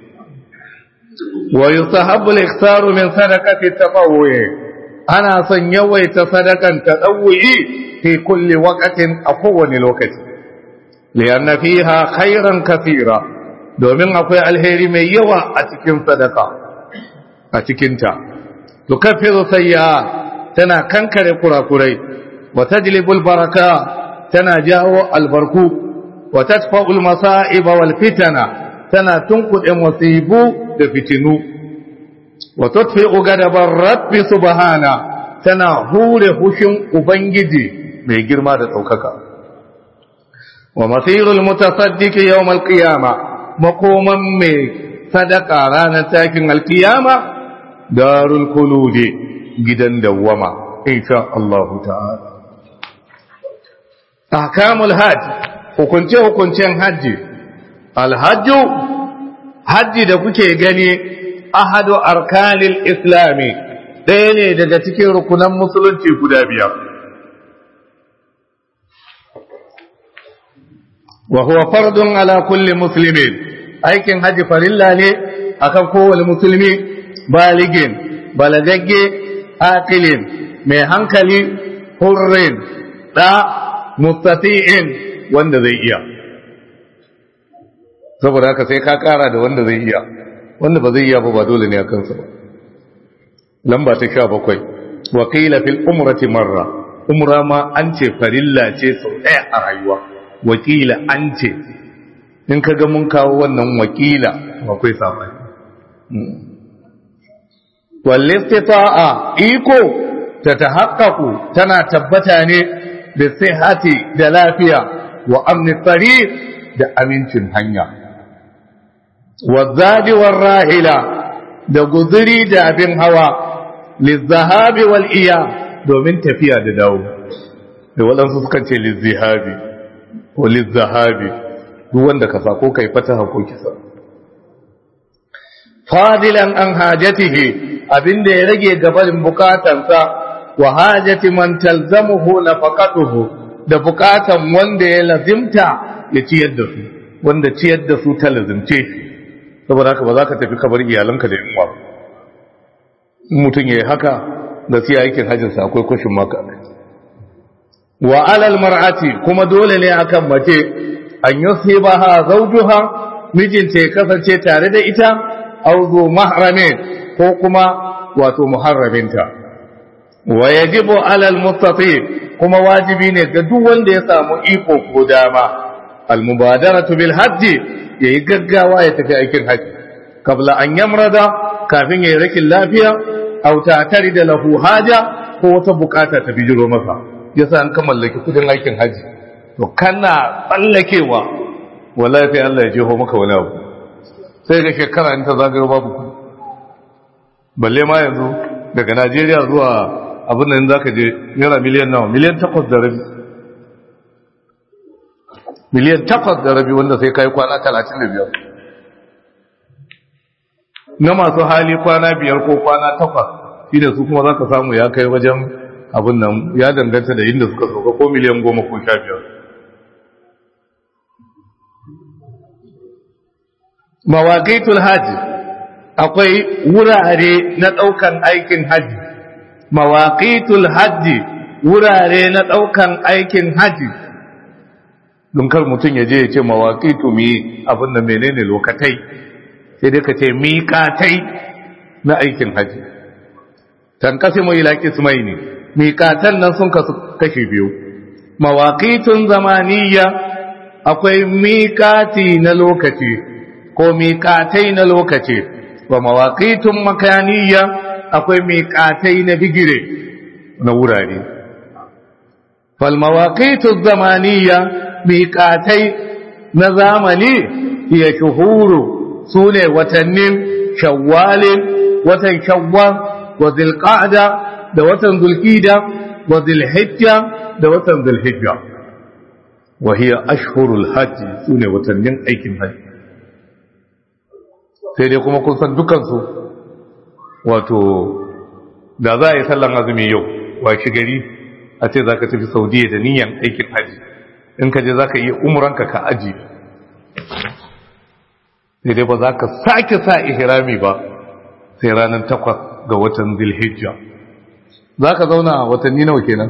[SPEAKER 1] wa yusahabbu al-ikhtaru min sadaqati tatawwu'i ana son yawaita sadakan tatawwu'i fi kulli waqtin a kowane lokaci lianna fiha khairan kathira domin akwai alheri mai yawa a cikin sadaka a cikinta tukaffiru sayyi'at tana kankare kurakurai wa tajlibul baraka tana jawo albarku wa tadfa'ul masa'iba wal fitana tana tunkuɗe musibu da fitinu wa tudfi'u gadabar rabbi subhana tana hure hushin ubangiji mai girma da ɗaukaka wa masirul mutasaddiqi yawm al-qiyama makoman mai sadaka ranar takin alkiyama darul kuludi gidan dawwama insha Allah ta'ala ahkamul hajj hukunce hukuncen haji alhajju haji da kuke gani ahadu arkanil islami ɗaya ne daga cikin rukunan musulunci guda biyar wa huwa fardun ala kulli muslimin aikin haji farilla ne akan kowane musulmi baligin balagagge aqilin mai hankali hurrin da mustati'in wanda zai iya saboda haka sai ka kara da wanda zai iya wanda ba zai iya ba ba dole ne a kansa ba lamba ta sha bakwai wakila fil umrati marra umra ma an ce farilla ce sau ɗaya a rayuwa wakila an ce in ka ga mun kawo wannan wakila akwai sabani wallistita'a iko ta tahaqqaqu tana tabbata ne da sihhati da lafiya wa amni tariq da amincin hanya wa zadi war rahila da guzuri da abin hawa lizahabi wal iya domin tafiya da dawo da waɗansu sukan ce lizahabi ko lizahabi duk wanda ka sa ko kai fataha ko kisa fadilan an hajatihi abinda ya rage gabarin bukatansa wa hajati man talzamuhu nafaqatuhu da bukatan wanda ya lazimta ya ciyar da su wanda ciyar da su ta lazimce saboda haka ba za ka tafi kabar iyalanka da yunwa mutum ya yi haka da siya aikin hajjinsa akwai kwashin maka wa alal mar'ati kuma dole ne akan mace an yusibaha zawjuha mijinta ya kasance tare da ita aw zu mahramin ko kuma wato muharraminta wa yajibu alal mustati kuma wajibi ne ga duk wanda ya samu iko ko dama al mubadaratu bil hajji yayi gaggawa ya tafi aikin haji kabla an yamrada kafin yayi rakin lafiya aw ta'tari da lahu haja ko wata bukata ta bijiro masa yasa an ka mallaki kudin aikin haji to kana tsallakewa wallahi sai Allah ya jeho maka wani abu sai ga shekara in ta zagayo babu kudi balle ma yanzu daga Najeriya zuwa abin nan zaka je naira miliyan nawa miliyan takwas da rabi miliyan takwas da rabi wanda sai kai kwana talatin da biyar na masu hali kwana biyar ko kwana takwas shi da su kuma za ka samu ya kai wajen abin nan ya danganta da inda suka sauka ko miliyan goma ko sha biyar mawaƙaitul hajji akwai wurare na ɗaukan aikin hajji mawaƙaitul hajji wurare na ɗaukan aikin hajji don kar mutum ya je ya ce mawaƙaitu mi abin da menene lokatai sai dai ka ce miƙatai na aikin hajji tankasimu ila kismaini miƙatan nan sun kasu kashi biyu mawaƙitun zamaniya akwai miƙati na lokaci ko miƙatai na lokaci wa mawaƙitun makaniya akwai miƙatai na bigire na wurare fal mawaƙitun zamaniya miƙatai na zamani iya shuhuru su ne watannin shawwalin watan shawwal wa zilqa'da da watan zulkida wa zilhijja da watan zulhijja wa hiya ashhurul hajj sune watannin aikin hajji sai dai kuma kun san dukan su wato da za a yi sallan azumi yau wa shi gari a ce zaka tafi saudiya da niyan aikin hajji in ka je zaka yi umranka ka aji sai dai ba za ka sake sa ihrami ba sai ranar takwas ga watan zilhijja za ka zauna a watanni nawa kenan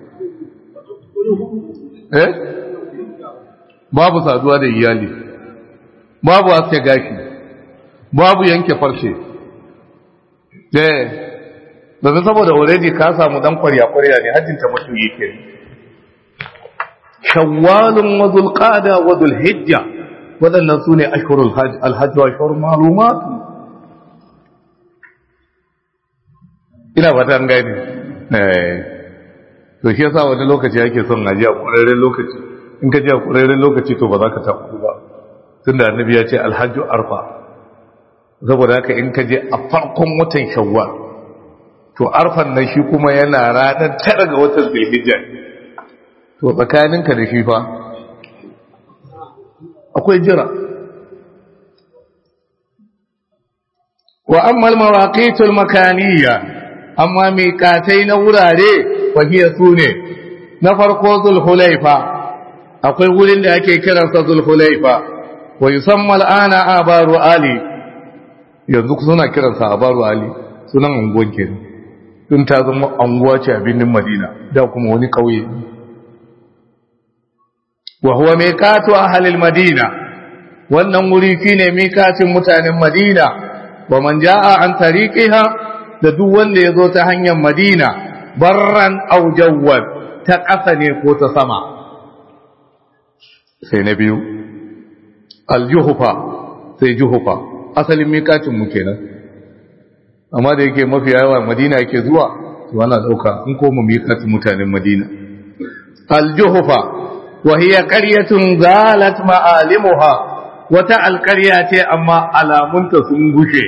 [SPEAKER 1] eh babu saduwa da iyali babu aske gashi babu yanke farshe eh domin saboda already ka samu dan kwarya-kwarya ne hajjinta mutum yake shawwalun wa zulqada wa zulhijja waɗannan su ne ashirul alhajji wa ashirul malumatu ina fata an gani to shi yasa wani lokaci ake son aji a ƙwararren lokaci in ka ji a ƙwararren lokaci to ba za ka taɓa ba tun da annabi ya ce alhajju arfa saboda haka in ka je a farkon watan shawwal to arfan nan shi kuma yana ranar tara ga watan zulhijja to tsakaninka da shi fa akwai jira wa amma mawaqitul makaniya amma miƙatai na wurare wahiya sune na farko zulhulaifa akwai wurin da ake kiransa zulhulaifa wa yusamma al'ana abaru ali yanzu suna kiransa abaru ali sunan unguwan kenan tun ta zama anguwa ce a birnin madina da kuma wani ƙauye wa huwa miqatu ahli al-madina wannan wuri shine miqatin mutanen madina wa man jaa an tariqiha da duk wanda yazo ta hanyar madina barran aw jawwal ta ƙasa ne ko ta sama sai na biyu al-juhfa sai juhfa asalin miqatin mu kenan amma da yake mafi yawa madina yake zuwa to ana dauka in ko mu miqatin mutanen madina al-juhfa وهي قرية زالت معالمها wata alƙarya ce amma alamunta sun gushe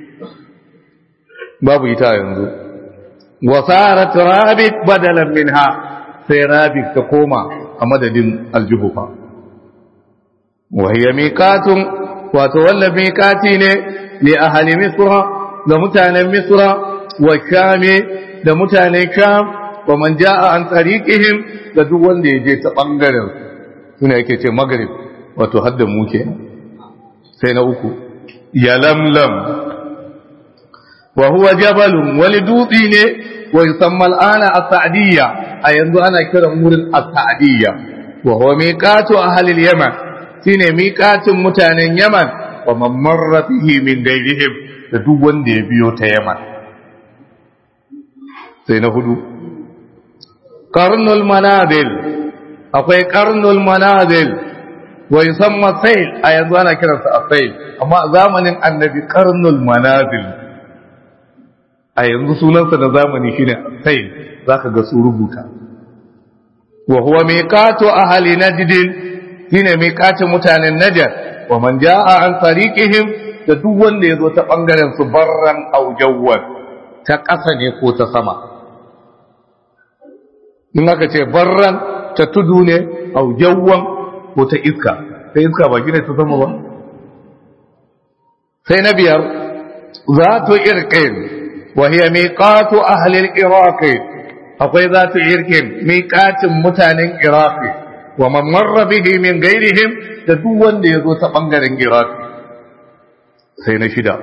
[SPEAKER 1] babu ita yanzu wasarat rabit badalan minha sai rabit ta koma a madadin aljuhufa wa hiya miqatun wato wannan miqati ne li ahli misra da mutanen misra wa shami da mutanen sham wa man jaa an tariqihim da duk wanda ya je ta bangaren suna yake ce maghrib wato hadda mu ke sai na uku ya lamlam wa huwa jabalun wani dutse ne wa yusamma al'ana as-sa'diyya a yanzu ana kiran wurin as-sa'diyya wa huwa miqatu ahli al-yaman shine miqatin mutanen yaman wa man marra bihi min gairihim da duk wanda ya biyo ta yaman sai na hudu qarnul manazil akwai qarnul manazil wa yusamma sayl a yanzu ana kiransa as-sayl amma a zamanin annabi qarnul manazil a yanzu sunansa da zamani shine sayl zaka ga su rubuta wa huwa miqatu ahli najd shine miqatin mutanen najd wa man jaa an tariqihim da duk wanda yazo ta bangaren su barran aw jawwan ta ƙasa ne ko ta sama in aka ce barran ta tudu ne aw jawwan ko ta iska sai iska ba gine ta sama ba sai na biyar zatu irqin wa hiya miqatu ahli al-iraq akwai zatu irqin miqatin mutanen iraq wa man marra bihi min ghairihim da duk wanda yazo ta bangaren iraq sai na shida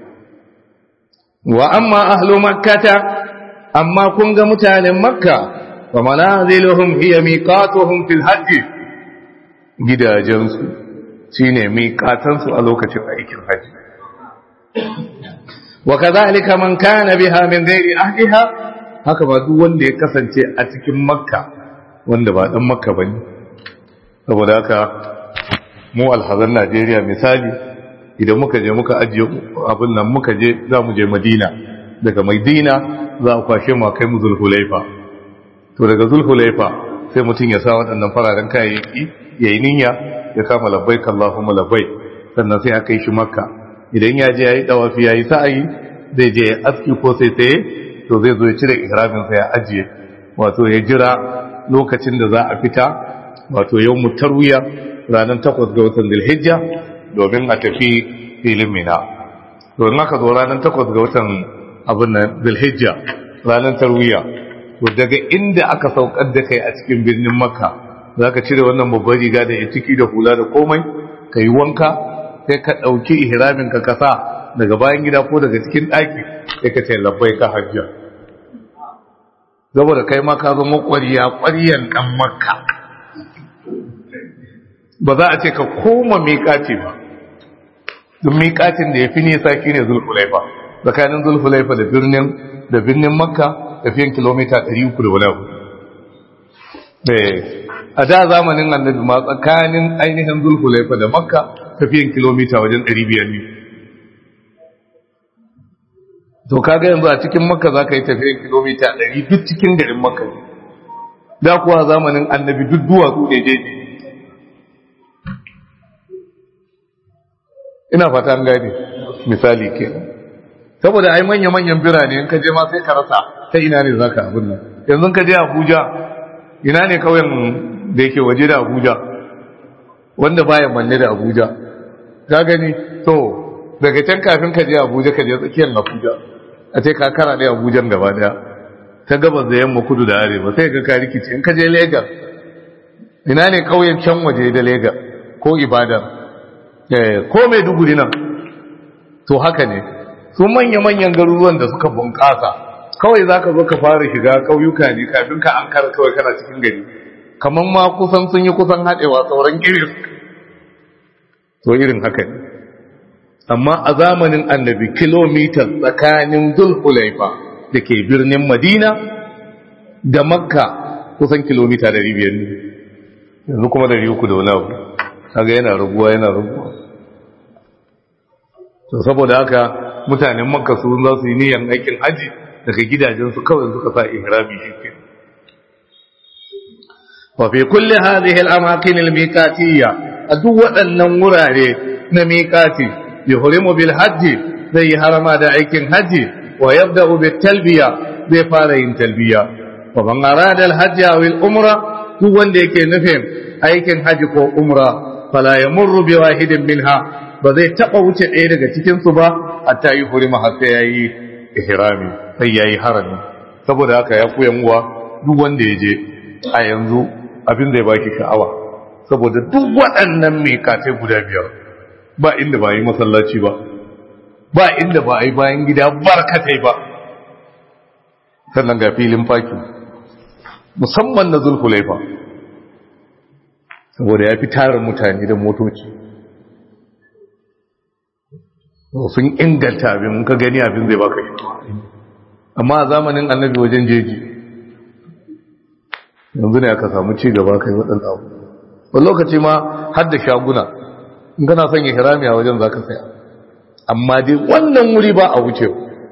[SPEAKER 1] wa amma ahlu makkata amma kun ga mutanen makka wa manaziluhum hiya miqatuhum fil hajj gidajensu shi ne miƙatansu a lokacin aikin haji wa kazalika man kana biha min ghairi ahliha haka ba duk wanda ya kasance a cikin makka wanda ba dan makka bane saboda haka mu alhazan Najeriya misali idan muka je muka ajiye abin nan muka je za mu je Madina daga Madina za a kwashe mu kai mu Zulhulaifa to daga Zulhulaifa sai mutum ya sa waɗannan fararen kayayyaki ya yi niyya ya kama labbai kallahumma labbai sannan sai aka yi shi makka idan ya je ya yi ɗawafi ya yi sa'ayi zai je ya aski ko sai tsaye to zai zo ya cire ihraminsa ya ajiye wato ya jira lokacin da za a fita wato yau mutarwiya ranar takwas ga watan dilhijja domin a tafi filin mina domin aka zo ranar takwas ga watan abin nan dilhijja ranar tarwiya to daga inda aka saukar da kai a cikin birnin makka za ka cire wannan babbar riga da ya ciki da hula da komai ka yi wanka sai ka ɗauki ihramin ka kasa daga bayan gida ko daga cikin ɗaki sai ka ce labbai ka hajja saboda kai ma ka zama ƙwariya ƙwariyan ɗan makka ba za a ce ka koma miƙaci ba don miƙacin da ya fi nisa shi ne zulhulaifa tsakanin zulhulaifa da birnin da birnin makka tafiyan kilomita 300 da wani abu a da zamanin annabi ma tsakanin ainihin zulhulaifa da makka tafiyan kilomita wajen 500 ne to kaga yanzu a cikin makka za ka yi tafiyan kilomita 100 duk cikin garin makka ne da kuwa zamanin annabi duk duwatsu ne jeji ina fata an gane misali ke saboda ai manya-manyan birane in ka je ma sai ka rasa ta ina ne za ka abin nan yanzu ka je abuja ina ne kauyen da yake waje da abuja wanda baya manne da abuja ka gani to daga can kafin ka je abuja ka je tsakiyar abuja a ce ka kara da abujan gaba daya ta gabas da yamma kudu da arewa sai ga ka rikice in ka je lagos ina ne kauyen can waje da lagos ko ibadan ko mai duguri nan to haka ne su manya-manyan garuruwan da suka bunƙasa kawai za ka zo ka fara shiga ƙauyuka ne kafin ka an kara kawai kana cikin gari kamar ma kusan sun yi kusan haɗewa sauran irin to irin haka ne amma a zamanin annabi kilomita tsakanin zulhulaifa da ke birnin madina da makka kusan kilomita 500 ne yanzu kuma 300 da wani abu kaga yana raguwa yana raguwa to saboda haka mutanen makka su za su yi niyan aikin haji daga gidajensu kawai suka sa ihrami shi wa fi kulli hadhihi al-amakin al-miqatiyya a duk waɗannan wurare na miqati yuhrimu bil hajji zai yi harama da aikin haji wa yabda'u bit talbiya zai fara yin talbiya wa man arada al-hajj aw al-umra duk wanda yake nufin aikin haji ko umra fala yamurru bi wahidin minha ba zai taba wuce ɗaya daga cikin su ba hatta yi hurima har sai yayi ihrami sai yayi harami saboda haka ya koyan uwa duk wanda ya je a yanzu abin zai baki sha'awa saboda duk waɗannan mikatai guda biyar ba inda ba yi masallaci ba ba inda ba a yi bayan gida barkatai ba sannan ga filin faki musamman na zulhulaifa saboda ya fi tarin mutane da motoci sun inganta abin ka gani abin zai baka shi amma a zamanin annabi wajen jeji yanzu ne aka samu ci gaba kai waɗanda abu wani lokaci ma har da shaguna in kana son ya hirami a wajen za ka saya amma dai wannan wuri ba a wuce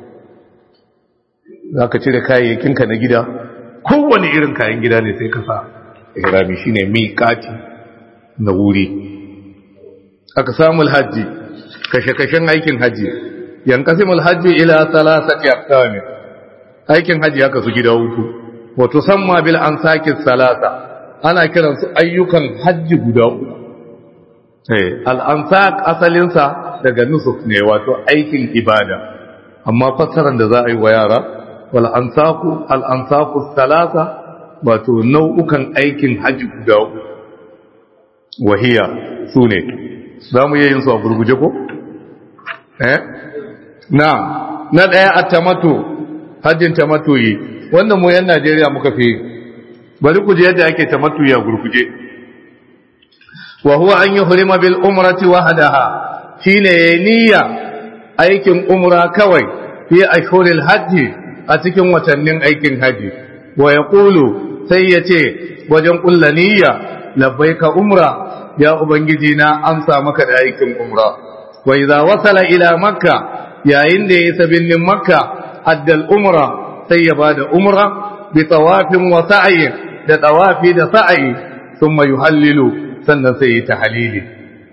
[SPEAKER 1] za ka cire kayayyakinka na gida kowane irin kayan gida ne sai ka sa ihrami shine miƙati na wuri aka samu hajji kashe-kashen aikin hajji yankasimul hajji ila salasati aqsam aikin hajji haka su gida hutu wato samma bil ansaki salasa ana kiran su ayyukan hajji guda uku eh al ansak asalin sa daga nusuk ne wato aikin ibada amma fassarar da za a yi wa yara wal ansaku al ansaku salasa wato nau'ukan aikin hajji guda uku wahiya sune za mu yi yin su a gurguje ko eh na na daya at-tamattu hajjin tamattuyi wannan mu yan Najeriya muka fi bari ku je yadda ake tamattuyi a gurguje wa huwa an yuhrima bil umrati wahdaha shine niyya aikin umra kawai fi ashhuril hajji a cikin watannin aikin haji wa yaqulu sai yace wajen kulla niyya labbaika umra ya ubangiji na amsa maka da aikin umra wa idza wasala ila makka yayin da ya sabin makka addal umra sai ya bada umra bi tawafin wa sa'i da tawafi da sa'i thumma yuhallilu sannan sai ya tahlili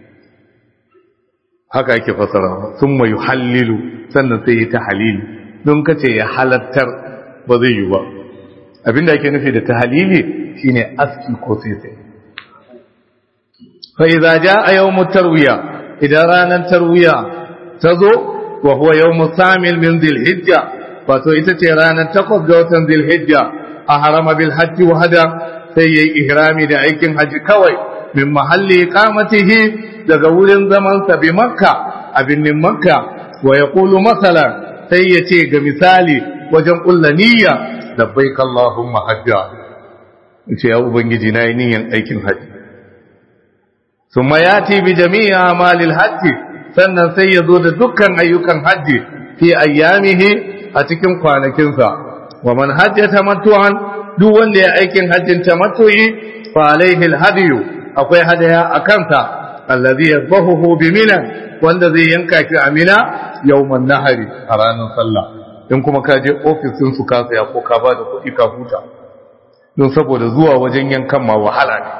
[SPEAKER 1] haka yake fasara thumma yuhallilu sannan sai ya tahlili don kace ya halattar ba zai yi ba abinda ake nufi da tahlili shine aski ko sai sai fa idza jaa yawmut tarwiya idan ranar tarwiya ta zo wa huwa yawmu samil min dhilhijja wato ita ce ranar takwas ga watan dhilhijja a harama bil hajji wa hada sai yayi ihrami da aikin haji kawai min mahalli iqamatihi daga wurin zaman sa bi makka a binnin makka wa yaqulu masala sai ya ce ga misali wajen kulla niyya labbaik allahumma hajja ce ya ubangiji na yi niyyan aikin haji ثم ياتي بجميع اعمال الحج sannan sai ya zo da dukkan ayyukan hajji fi ayyamihi a cikin kwanakinsa wa man hajja tamattu'an duk wanda ya aikin hajjin tamattu'i fa alaihi alhadiyu akwai hadaya a kansa allazi yadhahu bi mina wanda zai yanka shi a mina yawman nahari a ranar sallah in kuma ka je ofisin su ka saya ko ka ba da kuɗi ka huta don saboda zuwa wajen yankan ma wahala ne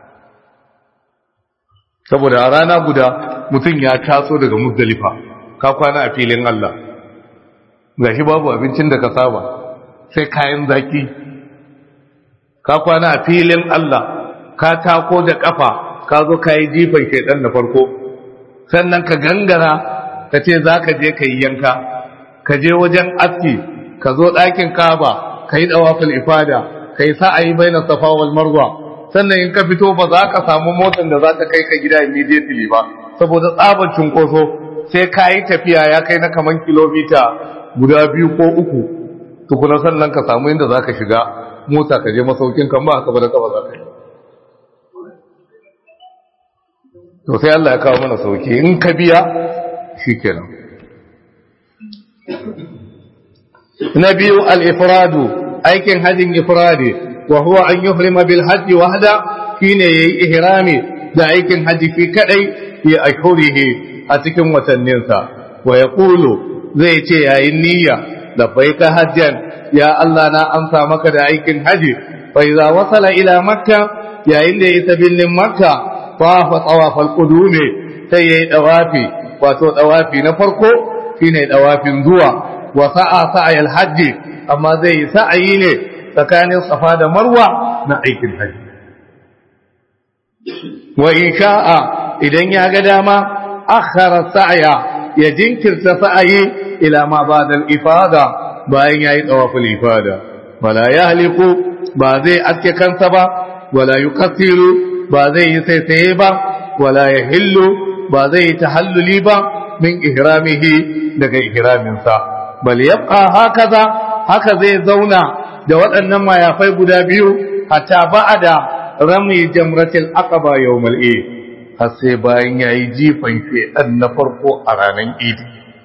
[SPEAKER 1] saboda a rana guda mutum ya taso daga muzdalifa ka kwana a filin Allah gashi babu abincin da ka saba sai kayan zaki ka kwana a filin Allah ka tako da kafa ka zo ka yi jifan shaidan da farko sannan ka gangara ka ce za ka je ka yi yanka ka je wajen aski ka zo ɗakin kaba ka yi ɗawafin ifada ka yi sa'ayi bai na safa wal marwa sannan in ka fito ba za ka samu motar da za ta kai ka gida immediately ba saboda tsabar cunkoso sai ka yi tafiya ya kai na kaman kilomita guda biyu ko uku tukuna sannan ka samu inda za ka shiga mota ka je masaukin kan ba haka ba da kaba za ka yi to sai Allah ya kawo mana sauki in ka biya shi kenan na biyu al-ifradu aikin hajjin ifradi wa huwa an yuhrima bil hajji wahda shine yayi ihrami da aikin haji fi kadai fi ashhurihi a cikin watanninsa wa yaqulu zai ce yayin niyya labbaika hajjan ya Allah na amsa maka da aikin haji fa idza wasala ila makka yayin da ya isa birnin makka tawafa tawafal qudumi sai yayi dawafi wato dawafi na farko shine dawafin zuwa wa sa'a sa'ayal hajji amma zai yi sa'ayi ne tsakanin safa da marwa na aikin haji wa in sha'a idan ya ga dama akhara sa'ya ya jinkirta sa'ayi ila ma ba'da ifada bayan yayi tawaful ifada wala yahliqu ba zai aske kansa ba wala yukassiru ba zai yi saisaye ba wala yahillu ba zai yi tahalluli ba min ihramihi daga ihraminsa bal yabqa hakaza haka zai zauna da waɗannan mayafai guda biyu hatta ba'ada rami jamratil aqaba yawmal eid har sai bayan yayi jifan shedan na farko a ranar eid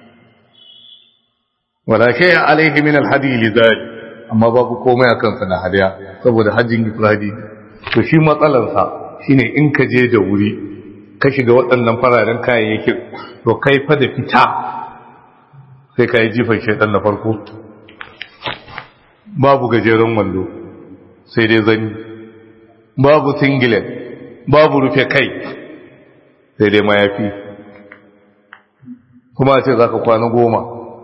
[SPEAKER 1] wala shay alaihi min alhadi lidhalik amma babu komai akan sa na hadiya saboda hajjin ifradi to shi matsalar sa shine in ka je da wuri ka shiga waɗannan fararen kayayyakin to kai fa da fita sai ka yi jifan shedan na farko babu gajeren wando sai dai zani babu singlet babu rufe kai sai dai mayafi kuma ce za ka kwana goma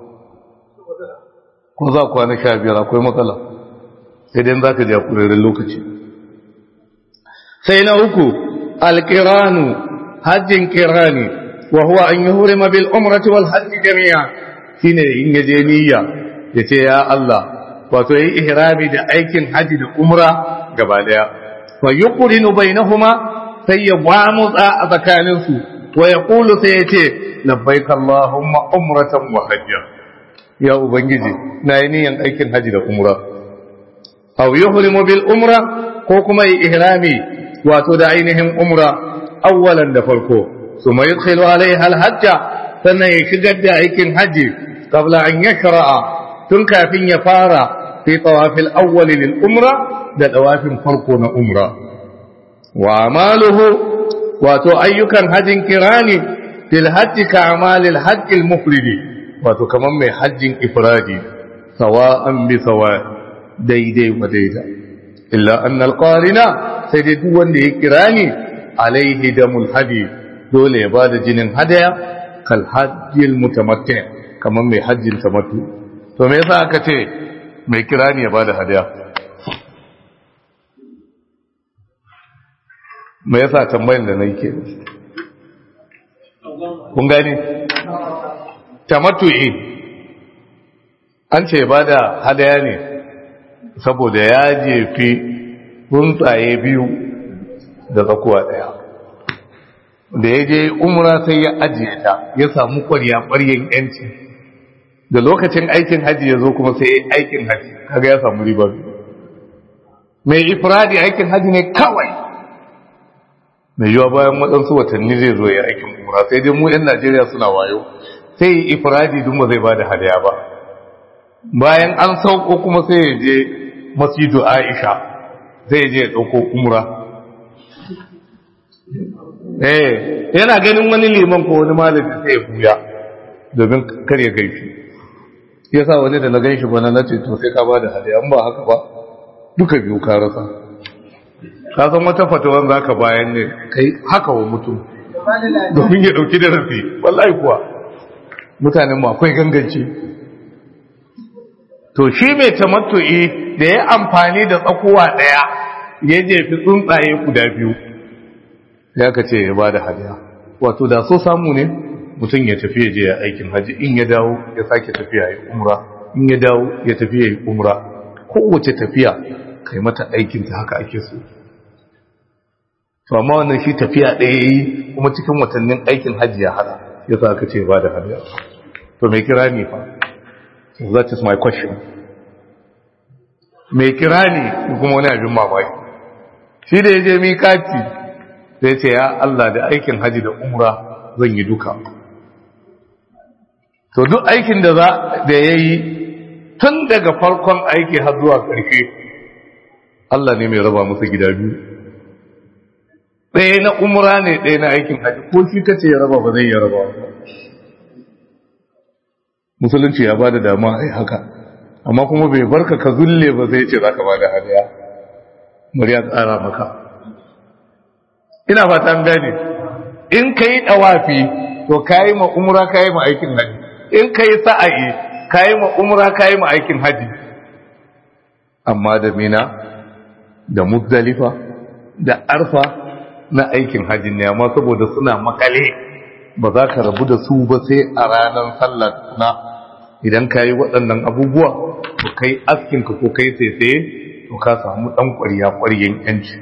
[SPEAKER 1] ko za kwana sha biyar akwai matsala sai dai za ka ja kuririn lokaci sai na uku alkiranu hajjin kirani wa huwa an yi hurima bil umrati wal hajji jami'a shine in yaje niyya ya ce ya Allah wato yi ihrami da aikin haji da umra gaba daya fa yuqrinu bainahuma sai ya gwamutsa a tsakanin su wa yaqulu sai ya ce labbaik allahumma umratan wa hajja ya ubangiji na yi niyan aikin haji da umra aw yuhrimu bil umra ko kuma yi ihrami wato da ainihin umra awwalan da farko ثم يدخل عليها الحج sannan ya shigar da aikin haji qabla an yakra'a tun kafin ya fara fi tawafil awwal lil umra da tawafin farko na umra wa amaluhu wato ayyukan hajin kirani fil hajji ka amalil hajjil mufridi wato kaman mai hajjin ifradi sawa'an bi sawa daidai wa daida illa anna al qarina sai dai duk wanda ya kirani alaihi damul hadi dole ya bada jinin hadaya kal hajjil mutamatti kamar mai hajjin tamattu to me yasa aka ce mai kirani ya bada hadaya me yasa tambayin da nayi ke kun gani tamattu eh an ce bada hadaya ne saboda ya jefi tsuntsaye biyu da tsakuwa daya da ya je umra sai ya ajiye ta ya samu kwarya ƙwaryen yanci da lokacin aikin haji ya zo kuma sai ya aikin haji kaga ya samu riba mai ifradi aikin haji ne kawai mai yiwa bayan waɗansu watanni zai zo ya aikin umra sai dai mu 'yan najeriya suna wayo sai yi ifradi duk ba zai ba da hadaya ba bayan an sauko kuma sai ya je masjidu aisha zai je ya ɗauko umra eh yana ganin wani liman ko wani malami sai ya buya domin kar ya gaishi yasa wani da na gaishi bana na ce to sai ka bada hadiya an ba haka ba duka biyu ka rasa ka san wata fatawan zaka bayan ne kai haka wa mutum domin ya dauki da rafi wallahi kuwa mutanen mu akwai ganganci to shi mai tamattu'i da ya amfani da tsakuwa daya ya jefi tsuntsaye guda biyu ya ka ce ya ba da hadiya wato da so samu ne mutum ya tafi ya je ya aikin haji in ya dawo ya sake tafiya ya umra in ya dawo ya tafi ya yi umra kowace tafiya kai mata aikinta haka ake so to amma wannan shi tafiya ɗaya yi kuma cikin watannin aikin haji ya hada ya sa aka ce ba da hadiya to mai kira ne fa that is my question mai kira ne kuma wani abin mamaki shi da ya je mikati sai ce ya Allah da aikin haji da umra zan yi duka to duk aikin da za da ya yi tun daga farkon aiki har zuwa ƙarshe Allah ne mai raba musu gida biyu ɗaya na umra ne ɗaya na aikin haji ko shi kace ya raba ba zai ya raba musulunci ya ba da dama a yi haka amma kuma bai barka ka zulle ba zai ce za ka ba da hadiya bari ya tsara maka ina fata an gane in ka yi ɗawafi to ka yi ma umra ka yi ma aikin haji in ka yi sa'ayi ka yi ma umra ka yi ma aikin haji amma da mina da muzdalifa da arfa na aikin hajji ne amma saboda suna makale ba za ka rabu da su ba sai a ranar sallar na idan ka yi waɗannan abubuwa to kai askinka ko kai tsaye to ka samu ɗan ƙwariya ƙwariyan yanci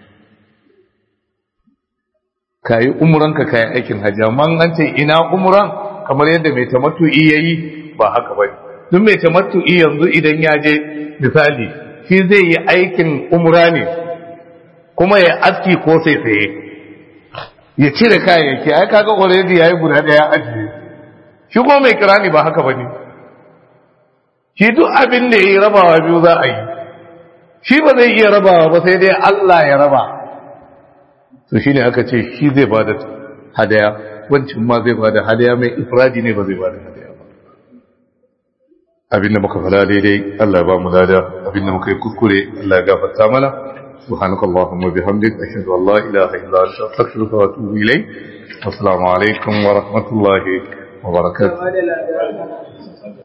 [SPEAKER 1] ka yi umuranka ka yi aikin hajji amma an ce ina umuran kamar yadda mai tamattu'i ya yi ba haka ba duk mai tamattu'i yanzu idan ya je misali shi zai yi aikin umra ne kuma ya aski ko sai tsaye ya cire kayayyaki ai kaga already yayi guda daya ajiye shi kuma mai kirani ba haka bane shi duk abin da yayi rabawa biyu za a yi shi ba zai iya rabawa ba sai dai Allah ya raba to shine aka ce shi zai bada hadaya wancin ma zai bada hadaya mai ifradi ne ba zai bada hadaya ba abin da muka fada daidai Allah ya ba mu lada abin da muka yi kuskure Allah ya gafarta mana سبحانك اللهم وبحمدك أشهد أن لا إله إلا أنت أستغفرك وأتوب إليك والسلام عليكم ورحمة الله وبركاته